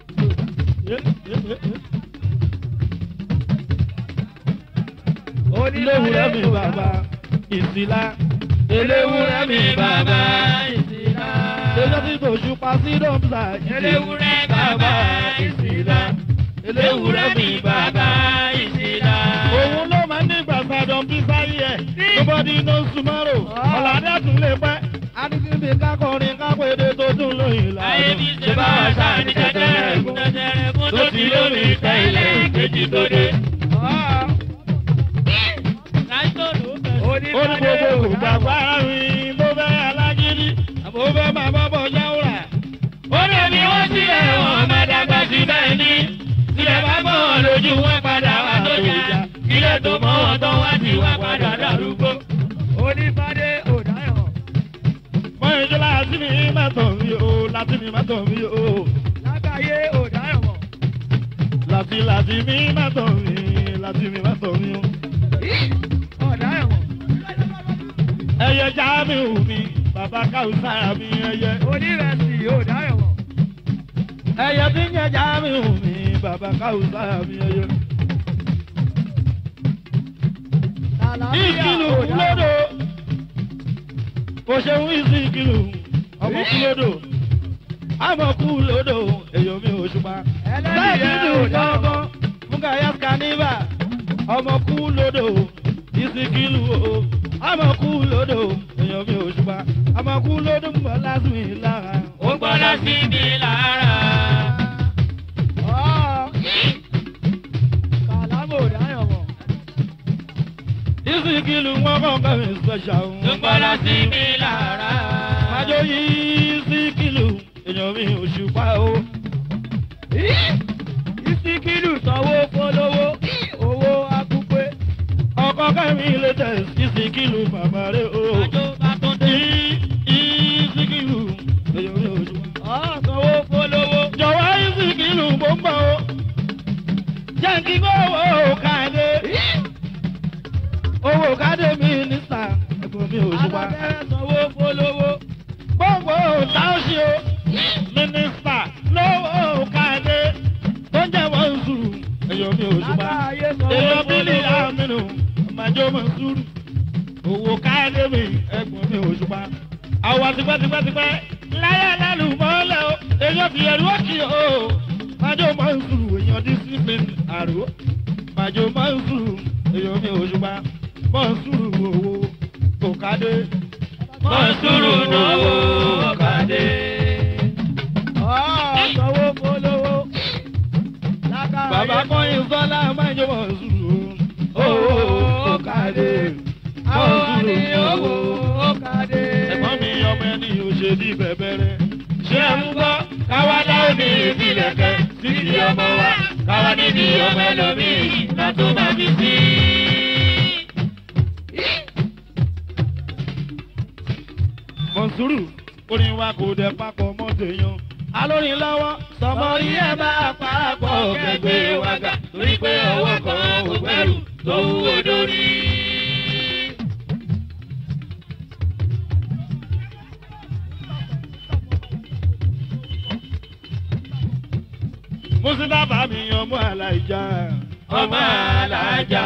eléwúrẹ́ mi bàbá ìsìlá. eléwúrẹ́ mi bàbá ìsìlá. Èyí tí kò ṣùpá sí dọ́mùsà. eléwúrẹ́ bàbá ìsìlá. eléwúrẹ́ mi bàbá ìsìlá. Òun ló máa ń ní gbàgbádùn bí sáyé ẹ̀. Nobody knows tomorrow. Ọ̀làdá tún lè pẹ́. Adigunbi kákọrin kápẹ́dé tó tún lóyìn ayé bí ṣe bá wa sáà ní tẹ́tẹ́rẹ́ kún tẹ́tẹ́rẹ́ kún tó ti lómi tẹ́lẹ̀ kejì tó dé. ráìtò ní ó fẹ́ sí. Ó ní gbogbo ìgbàgbọ́ àárín bó fẹ́ alágídí. Àbò fẹ́ máa bọ́ bọ́ yáwùrà. ó lè ní wọ́n sílẹ̀ wọn máa dàgbà sí bẹ́ẹ̀ ni sílẹ̀ bá bọ̀ wọn lójú wọn padà wá tó jà ilé tó mọ́ wọn tán wá sí wá padà dàrúgbó. onífàdé òdáyọ̀. Mọ ìjọ láti mi má tàn mí o, láti mi má tàn mí o. lágbàáyé òdáyọ̀ mọ̀. Láti láti mi má tàn mí, láti mi má tàn mí o. ọ̀dáyọ̀ mọ̀. Ẹyẹ Jamiu mi, bàbá Káwùsá mi ẹyẹ. onírẹsì òdáyọ̀ mọ̀. Ẹyẹ tí ń jẹ Jamiu mi, bàbá Káwùsá mi ẹyẹ. làlàáfíà Ìkìlù òdáyọ̀ kúlódò. Kò ṣeun ìsìn ìkìlù, ọmọ kúlódò. Àmọ̀ kúlódò, èyàn mi ò ṣùpá. ẹlẹ́dìí Sáàkìlù òdáyọ̀ mọ̀. lọ́gbọ́n, Mugaya Kaniva, ọmọ kúlódò, ìsìnkìlù o. Àmọ̀ kúlódò, èyàn mi ò ṣùpá. Àmọ̀ kúlódò ń bọ̀ lásìmí lára. ó gbọ́dọ̀ sí mi lára. ọ̀ kàlámù òdáyọ̀ mọ̀. Ìsìnkìlù wọn kọ̀ọ̀kan mi special. ó gbọ́dọ̀ sí mi lára. Májò yìí síkìlù, èyàn mi ò ṣùpá o. ìsìnkìlù sanwó polówó owó akúpé. ọkọ kẹmi latest ìsìnkìlù bàbá rẹ o. àjò bá tún dé. ìsìnkìlù èyàn mi ò ṣùpá. ọ̀ sanwó polówó. jọ̀wọ́ ìsìnkìlù bó ń bọ̀ o. jẹ́ǹkì owó káde. owó káde mínísítà ẹ̀gbọ́n mi ò ṣùpá. alábẹ́rẹ́ sanwó polówó. gbogbo táwọsí o mínísítà lówó káde tó ń jẹ́ wọ́n sùúrù èyàn mi ò ṣùpá. lágbàáyé sanwó èèyàn bílí polówó. àmínú ọmọdé ọmọ sùúrù owó káyọ̀dé mi ẹ̀gbọ́n mi ò ṣùpá. àwa tipẹ́tipẹ́tipẹ́ láyé lálùmọ́lẹ̀ o èèyàn fi ẹ̀rú òkì o ọmọdé ọmọ sùúrù èèyàn discipline àrò ọmọdé ọmọ sùúrù èèyàn mi ò ṣùpá mọ̀ sùúrù owó kò kádé. mọ̀sùrù náwó kàdé. ọ̀ sanwó polówó. lágbàáyé bàbá kọ́yìn sọ́lá máa ń jẹ́ mọ̀ sùúrù owó kò kádé. àwọn àní owó kàdé. ẹ̀gbọ́n mi ọmọ ẹni ò ṣe bí bẹ̀bẹ̀rẹ̀. ṣé ń gbọ́ káwá dáwọ́ ní ìfilẹ̀kẹ́ títí ọmọ wa káwá níbi ọmọ ẹlòmíì látó máa fi sí. mọ̀nsúrù orin wa kò dẹ̀ papọ̀ mọ́ tèèyàn. alórin lọ́wọ́ sọmọrí ẹ̀ bá parapọ̀ kẹgbẹ́ wa gà torí pé ọwọ́ kan ò gbẹ́rù tó wúwo dórí. mùsùlùmá mi ọmọ aláìjà. ọmọ alájà.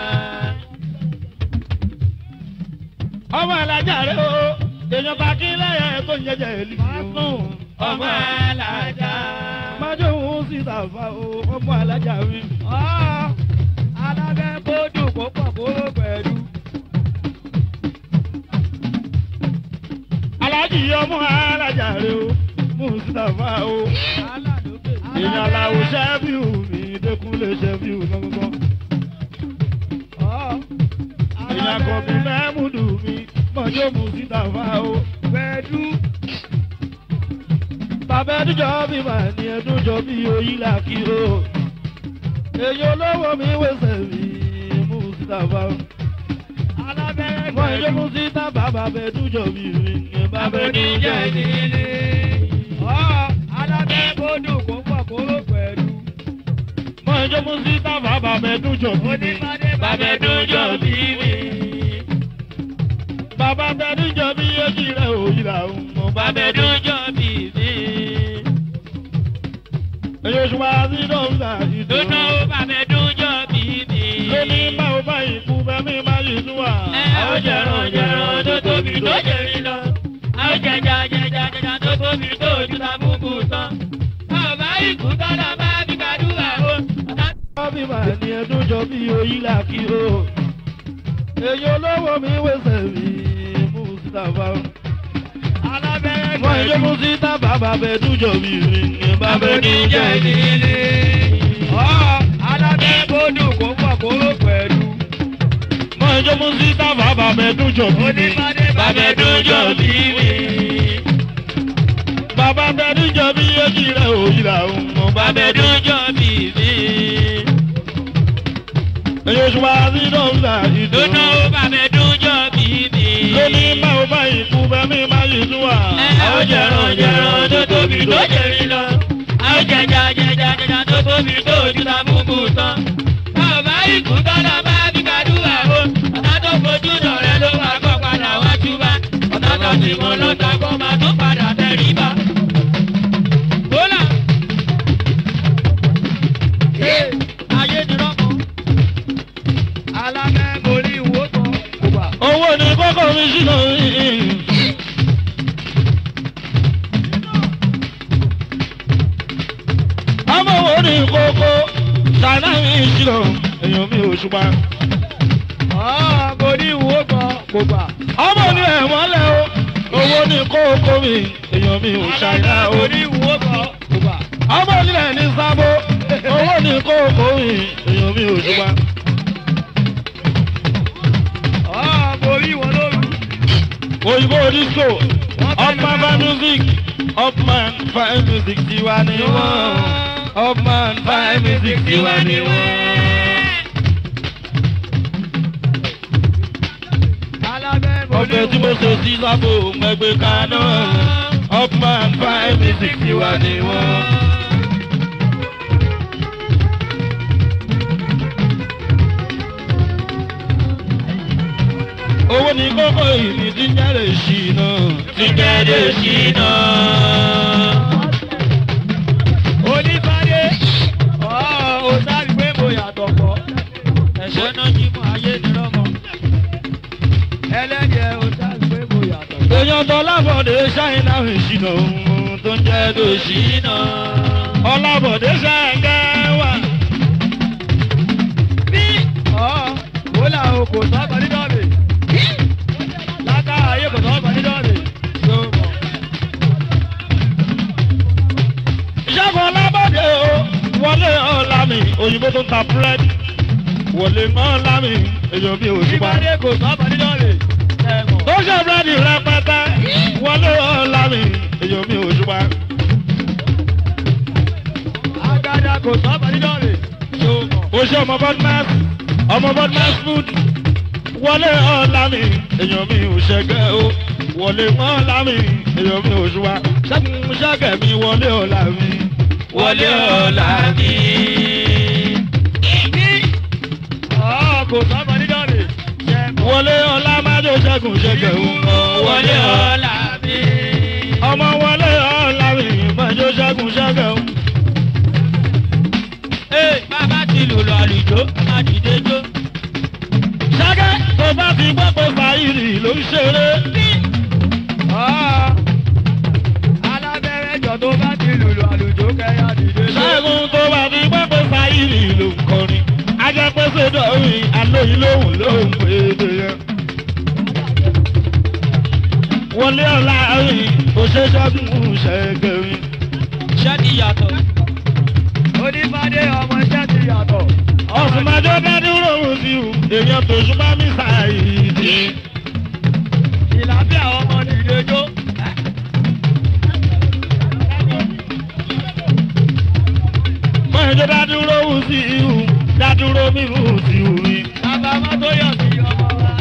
ọmọ alájà rẹ o èèyàn bá kí lẹ́yẹ tó ń jẹjẹ èlì. ọmọ alájà. májò ń sì tàfà o ọmọ alájà mi. alábẹ́ kó dùn kó pọ̀ kó ló pẹ̀lú. alájì ọmọ alájà rẹ o mùsùlùmá o. èèyàn làwọn ṣẹ́fíù mi dẹ́kunlé ṣẹ́fíù gbọ́ngbọ́n. èèyàn kan bí mẹ́múdù mi mọ̀jọ́ mùsùlùmá o. pẹ̀lú. bàbá ẹdújọ́ bí màá ní ẹdújọ́ bí oyí là kí o. èyí olówó mi wẹ̀sẹ̀ mi mùsùlùmá o. alábẹ́ mọ ìjọ mùsùlùmá bàbá ẹdújọ́ bí mi ní bàbá oníjẹ ẹdújọ́ bí mi. nílé. alábẹ́ kó dùn kó pọ̀ kó ló pẹ̀lú. mọ ìjọ mùsùlùmá bàbá ẹdújọ́ bí mi. onímọ̀dé bàbá ẹdúnjọ bí mi. bàbá ẹdújọ́ bí èjì rẹ̀ òyì là ń mọ bàbá ẹdúnjọ bí mi. èyí oṣù wa sí dọ́ńtà ìdùnnú. dúnú bàbá ẹdúnjọ bí mi. lóní báwo bá ikú bẹ́mí má yìí tún wà. ẹ ó jẹran jẹran tó tóbi tó jẹrí lọ. a ó jẹjà jẹjà jẹjà tó tóbi tó ojú ta búkú tán. bàbá ikú tọ́lá bá bí kàdúrà o. Bọ́bí máa ní ẹdún jọ bí oyí là kí o. Èyí olówó mi wẹ̀sẹ̀ mi Mùsítàfà. alábẹ́ Mọ ìjọ Mùsítà bàbá bẹ̀ẹ́dún jọ bí mi ní bàbá bàbá ẹdún oníjẹ jọ bí. nílé. alábẹ́ kó dùn kó pọ̀ kó ló pẹ̀lú. Mọ ìjọ Mùsítà bàbá bẹ̀ẹ́dún jọ bí mi. onímọ̀dé bàbá ẹdúnjọ bí mi. Bàbá bẹ̀ẹ́dún jọ bí èjì rẹ̀ òyì là ń mọ bàbá ẹdúnjọ bí mi. Èyí oṣù wa sí dọ́ńtà dúnú ìdùnnú. bàbá ẹdúnjọ bí mi. Lóní báwo bá ikú bẹ́mí má yìí tún wà. ẹ ó jẹran jẹran tó tóbi tó jẹrí lọ. a ó jẹjà jẹjà jẹjà tó tóbi tó ojú ta búkú tán. bàbá ikú tọ́lá bá bí kàdúrà o. ọ̀tá tó fojú dọ̀rẹ́ ló wà kọ́ padà wá túbá. ọ̀tá tó ti mọ lọ́tọ̀ kó máa tó padà tẹ̀rí bá. bólà. ayé ni rọ́mọ. alábẹ́ mo ní ìwó kan kò bà. Owó ni kókó mi sínú yìí. ọmọ wo ni kókó ṣáná mi ìṣirò èèyàn mi ò ṣùgbọ́n. mo ní ìwó kan kò bà. ọmọ ni ẹ̀mọ́lẹ̀ o owó ni kókó mi èèyàn mi ò ṣáná o. mo ní ìwó kan kò bà. ọmọ nílẹ̀ ní sábó owó ni kókó mi èèyàn mi ò ṣùgbọ́n. mo rí wọn lóru. òyìnbó disco upman fine music upman fine music tiwa ni wọ́n upman fine music tiwa ni wọ́n. alábẹ́ mo ní ọbẹ̀ tí mo ṣe sí sábò mẹ́gbẹ́ kaná upman fine music tiwa ni wọ́n. owó ní kókó ìní tí ń jáde sí náà. ti jẹ́dẹ̀ sí náà. onífàdé ó sáré pé mo yàtọ̀ pọ̀ ẹ̀ṣẹ̀ náà jí mọ́ ayé ni rọ́mọ. ẹlẹ́jẹ̀ ó sáré pé mo yàtọ̀ pọ̀. èèyàn tó lábọ̀dé ṣáínà ìṣìnà ohun tó ń jẹ́ dòṣì. Ṣìnà. ọlábọ̀dé ṣáínà wà. bí ó là ó kò sọ́kọ̀ nínú mi láká ayé kò sọ́kọ̀ nínú mi tó mọ̀. ìṣẹ́gun ọlábọ̀dé o wọlé ọ̀làmì òyìnbó tó ń ta búrẹ́dì wọlé ọ̀làmì èèyàn bí òṣùpá. ìfàdé kò sọ́kọ̀ nínú mi ẹ̀mọ̀. tó ṣe búrẹ́dì rẹpẹtẹ wọlé ọ̀làmì èèyàn bí òṣùpá. agada kò sọ́kọ̀ nínú mi tó mọ̀. oṣù ọmọ bọ́dúmẹ́s ọmọ bọ́dúmẹ́s food wọlé ọ̀làmì èèyàn mi ò ṣẹgẹ́ o wọlé ọ̀làmì èèyàn mi ò ṣùwà ṣẹ́gun ṣẹ́gẹ̀ mi wọlé ọ̀làmì. Wọlé ọ̀la mi. kò sọ́kọ̀ nínú mi ẹ̀mọ̀. wọlé ọ̀là májò ṣẹ́gun ṣẹ́gẹ̀ o Wọlé ọ̀la mi. ọmọ wọlé ọ̀làmì májò ṣẹ́gun ṣẹ́gẹ̀ o. lùlù àlùjó máa dìde jó. ṣẹ́gẹ́ tó bá ti gbọ́ pé fàírì ló ń ṣeré. alábẹ́rẹ́ jọ tó bá ti lùlù àlùjó kẹ́yà dìde jó. ṣẹ́gun tó bá ti gbọ́ pé fàírì ló ń kọrin. ajẹ́pẹ́sẹ̀ dọ̀rin alóyin lóhùn lóhùn péde yẹn. wọlé ọ̀la rìn òṣèṣọ́gun ṣẹ́gẹ̀rin. iṣẹ́ ti yàtọ̀. onífàdé ọmọ iṣẹ́ ti yàtọ̀. ọ̀sùn májọ́ bá dúró òun sí o èèyàn tó ṣùgbọ́n mi ṣàìdí. ìlàbíà ọmọ dìde jó. mọ̀jọ́ bá dúró òun sí o dádúró mi òun sí o mi. bàbá mọ́tò yọ̀ sí ọmọ wa.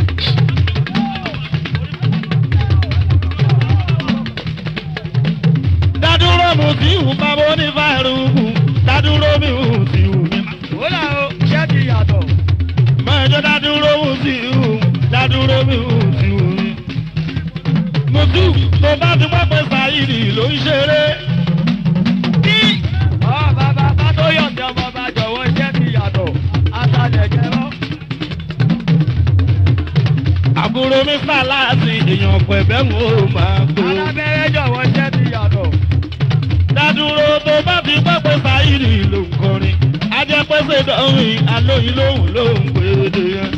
dádúró mu sí o bàbá onífàrúkù dádúró mi òun sí o mi. wúlà o iṣẹ́ ti yàtọ̀. mọ̀jọ́ dádúró òun sí o dádúró mi òun sí o mi. mùtú tó bá ti gbọ́ pé sàyídì ló ń ṣeré. ọ̀ bàbá mọ́tò yọ̀ sí ọmọ bá jọ̀wọ́ iṣẹ́ ti yàtọ̀. atalẹ̀ jẹ́rọ́. àbúrò mi fàlàsì èèyàn pẹ̀bẹ́ ń ó máa gbó. alábẹ́rẹ́ jọ̀wọ́ iṣẹ́ ti yàtọ̀. dádúró tó bá ti gbọ́ pé sáyìrì ló ń kọrin ajẹ́pẹ́sẹ̀ dọ́rin alóyin lóhùn ló ń pèdè yẹn.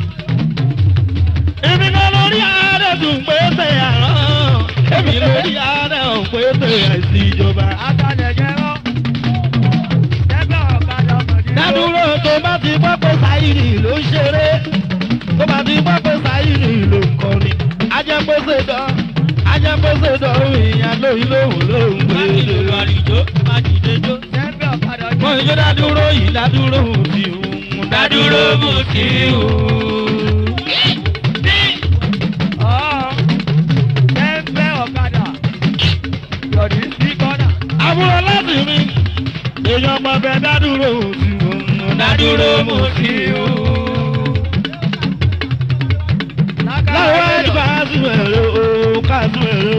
èmi náà lórí ààrẹ dùn pé tẹ̀ àrán èmi lórí ààrẹ ò pé tẹ̀ àìsí ìjọba. atalẹ̀ jẹ́rọ́. jẹ́gbẹ́ ọ̀kadà ọmọ dìde. dádúró tó bá ti gbọ́ pé sáyìrì ló ń ṣeré tó bá ti gbọ́ pé sáyìrì ló ń kọrin ajẹ́pẹ́sẹ̀ dán ajẹ́pẹ́sẹ̀ dọ́rin alóyin lóhùn ló ń máa pèdè lùlù yẹn. àlùjó máa dìde jó. jẹ́gbẹ́ ọ̀kadà mo ń jẹ́ dádúró yìí dádúró ti hùn dádúró mú sí o. ọ̀ jẹ́gbẹ́ ọ̀kadà. yọ̀dí sí kọ́nà. àbúrò láti mi èèyàn ọmọ bẹ dádúró ti hùn dádúró mú sí o. láwọn ẹni káàsì mẹ́rin o káàsì mẹ́rin o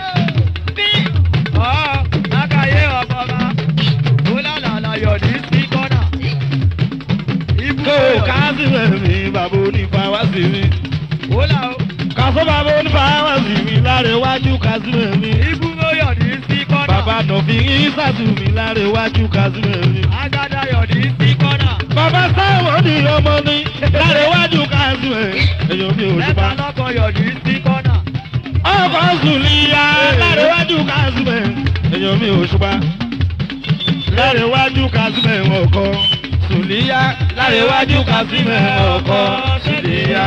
ọ̀ lákàyé ọ̀bọ̀mà. wúlàlàlà yọ̀dí sí kọ́nà. kó o káàsì mẹ́rin bàbá onífà wá sí mi wúlà o. kàṣọ bàbá onífà wá sí mi lára iwájú káàsì mẹ́rin ibùdó yọ̀dí sí kọ́nà. bàbá nọ̀fì ìsàtù mi lára iwájú káàsì mẹ́rin. agada yọ̀dí sí kọ́nà. bàbá sáwọn ní ọmọ ní lára iwájú káàsì mẹ́rin èèyàn mi ò lẹ́tà ṣùpá. lọ́kọ̀ yọ̀dí sí kọ́nà. ọkọ̀ sùlìyà lárẹ̀wájú kásìmẹ̀ èèyàn mi ò ṣùpá lárẹ̀wájú kásìmẹ̀ ọkọ̀ sùlìyà lárẹ̀wájú kásìmẹ̀ ọkọ̀ sùlìyà.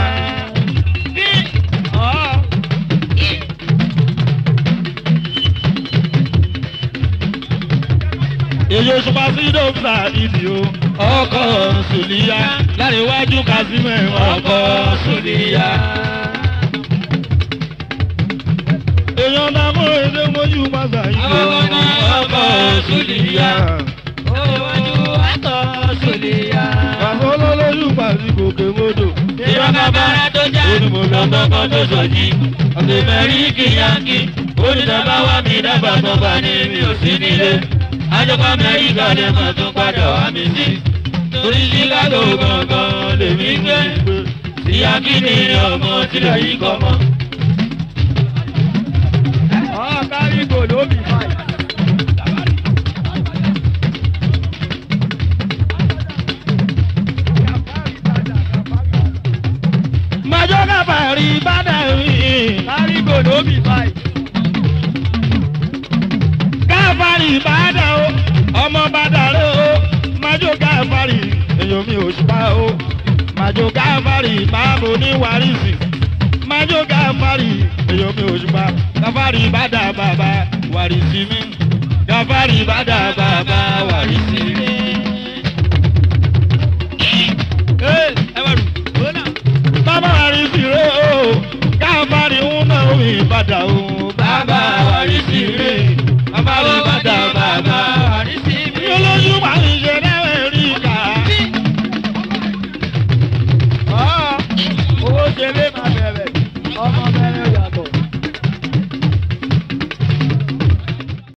ọ̀ èyí òṣùpá sí dókítà ìdí o ọkọ̀ sùlìyà lárẹ̀wájú kásìmẹ̀ ọkọ̀ sùlìyà. èèyàn náà mú èdè mojú mọ́sá yìí o ọkọ̀ sùlìyà. Iwájú àtọ̀ sòlìyà. Bàbá olólóyún pàṣẹ gòkè mọ́dọ̀. Ìrọ̀ bàbára tó já, lọ́gbọ̀ngàn tó sọ̀jì. Ọ̀sẹ̀ mẹ́rin kìyànkì, onídàbá wà mí dábàá tó bá ní mi ò sí nílé. Àjọpọ̀ Amẹ́ríkà lè mọ̀ tó padà wá mi sí. Torí Chicago gangan lèmi gbé. Ìyá kí ni ọmọ tilẹ̀ yìí kọ́ mọ́. ọ̀ kárí gòló mi fàì. Màjọ́ kábàárì bàdà rí. kárí gòló mi fàì. Káfárì bàdà o, ọmọ bàdà rẹ o. Màjọ́ káfárì, èèyàn mi ò ṣùpá o. Màjọ́ káfárì báàbò ní wàrísì. Màjọ́ káfárì, èèyàn mi ò ṣùpá. Káfárì bàdà bàbá wàrísì mi. Káfárì bàdà bàbá wàrísì mi. Ẹ wá rù. Bàbá wàrísì rẹ o. Káfárì ń náà mi bàdà o.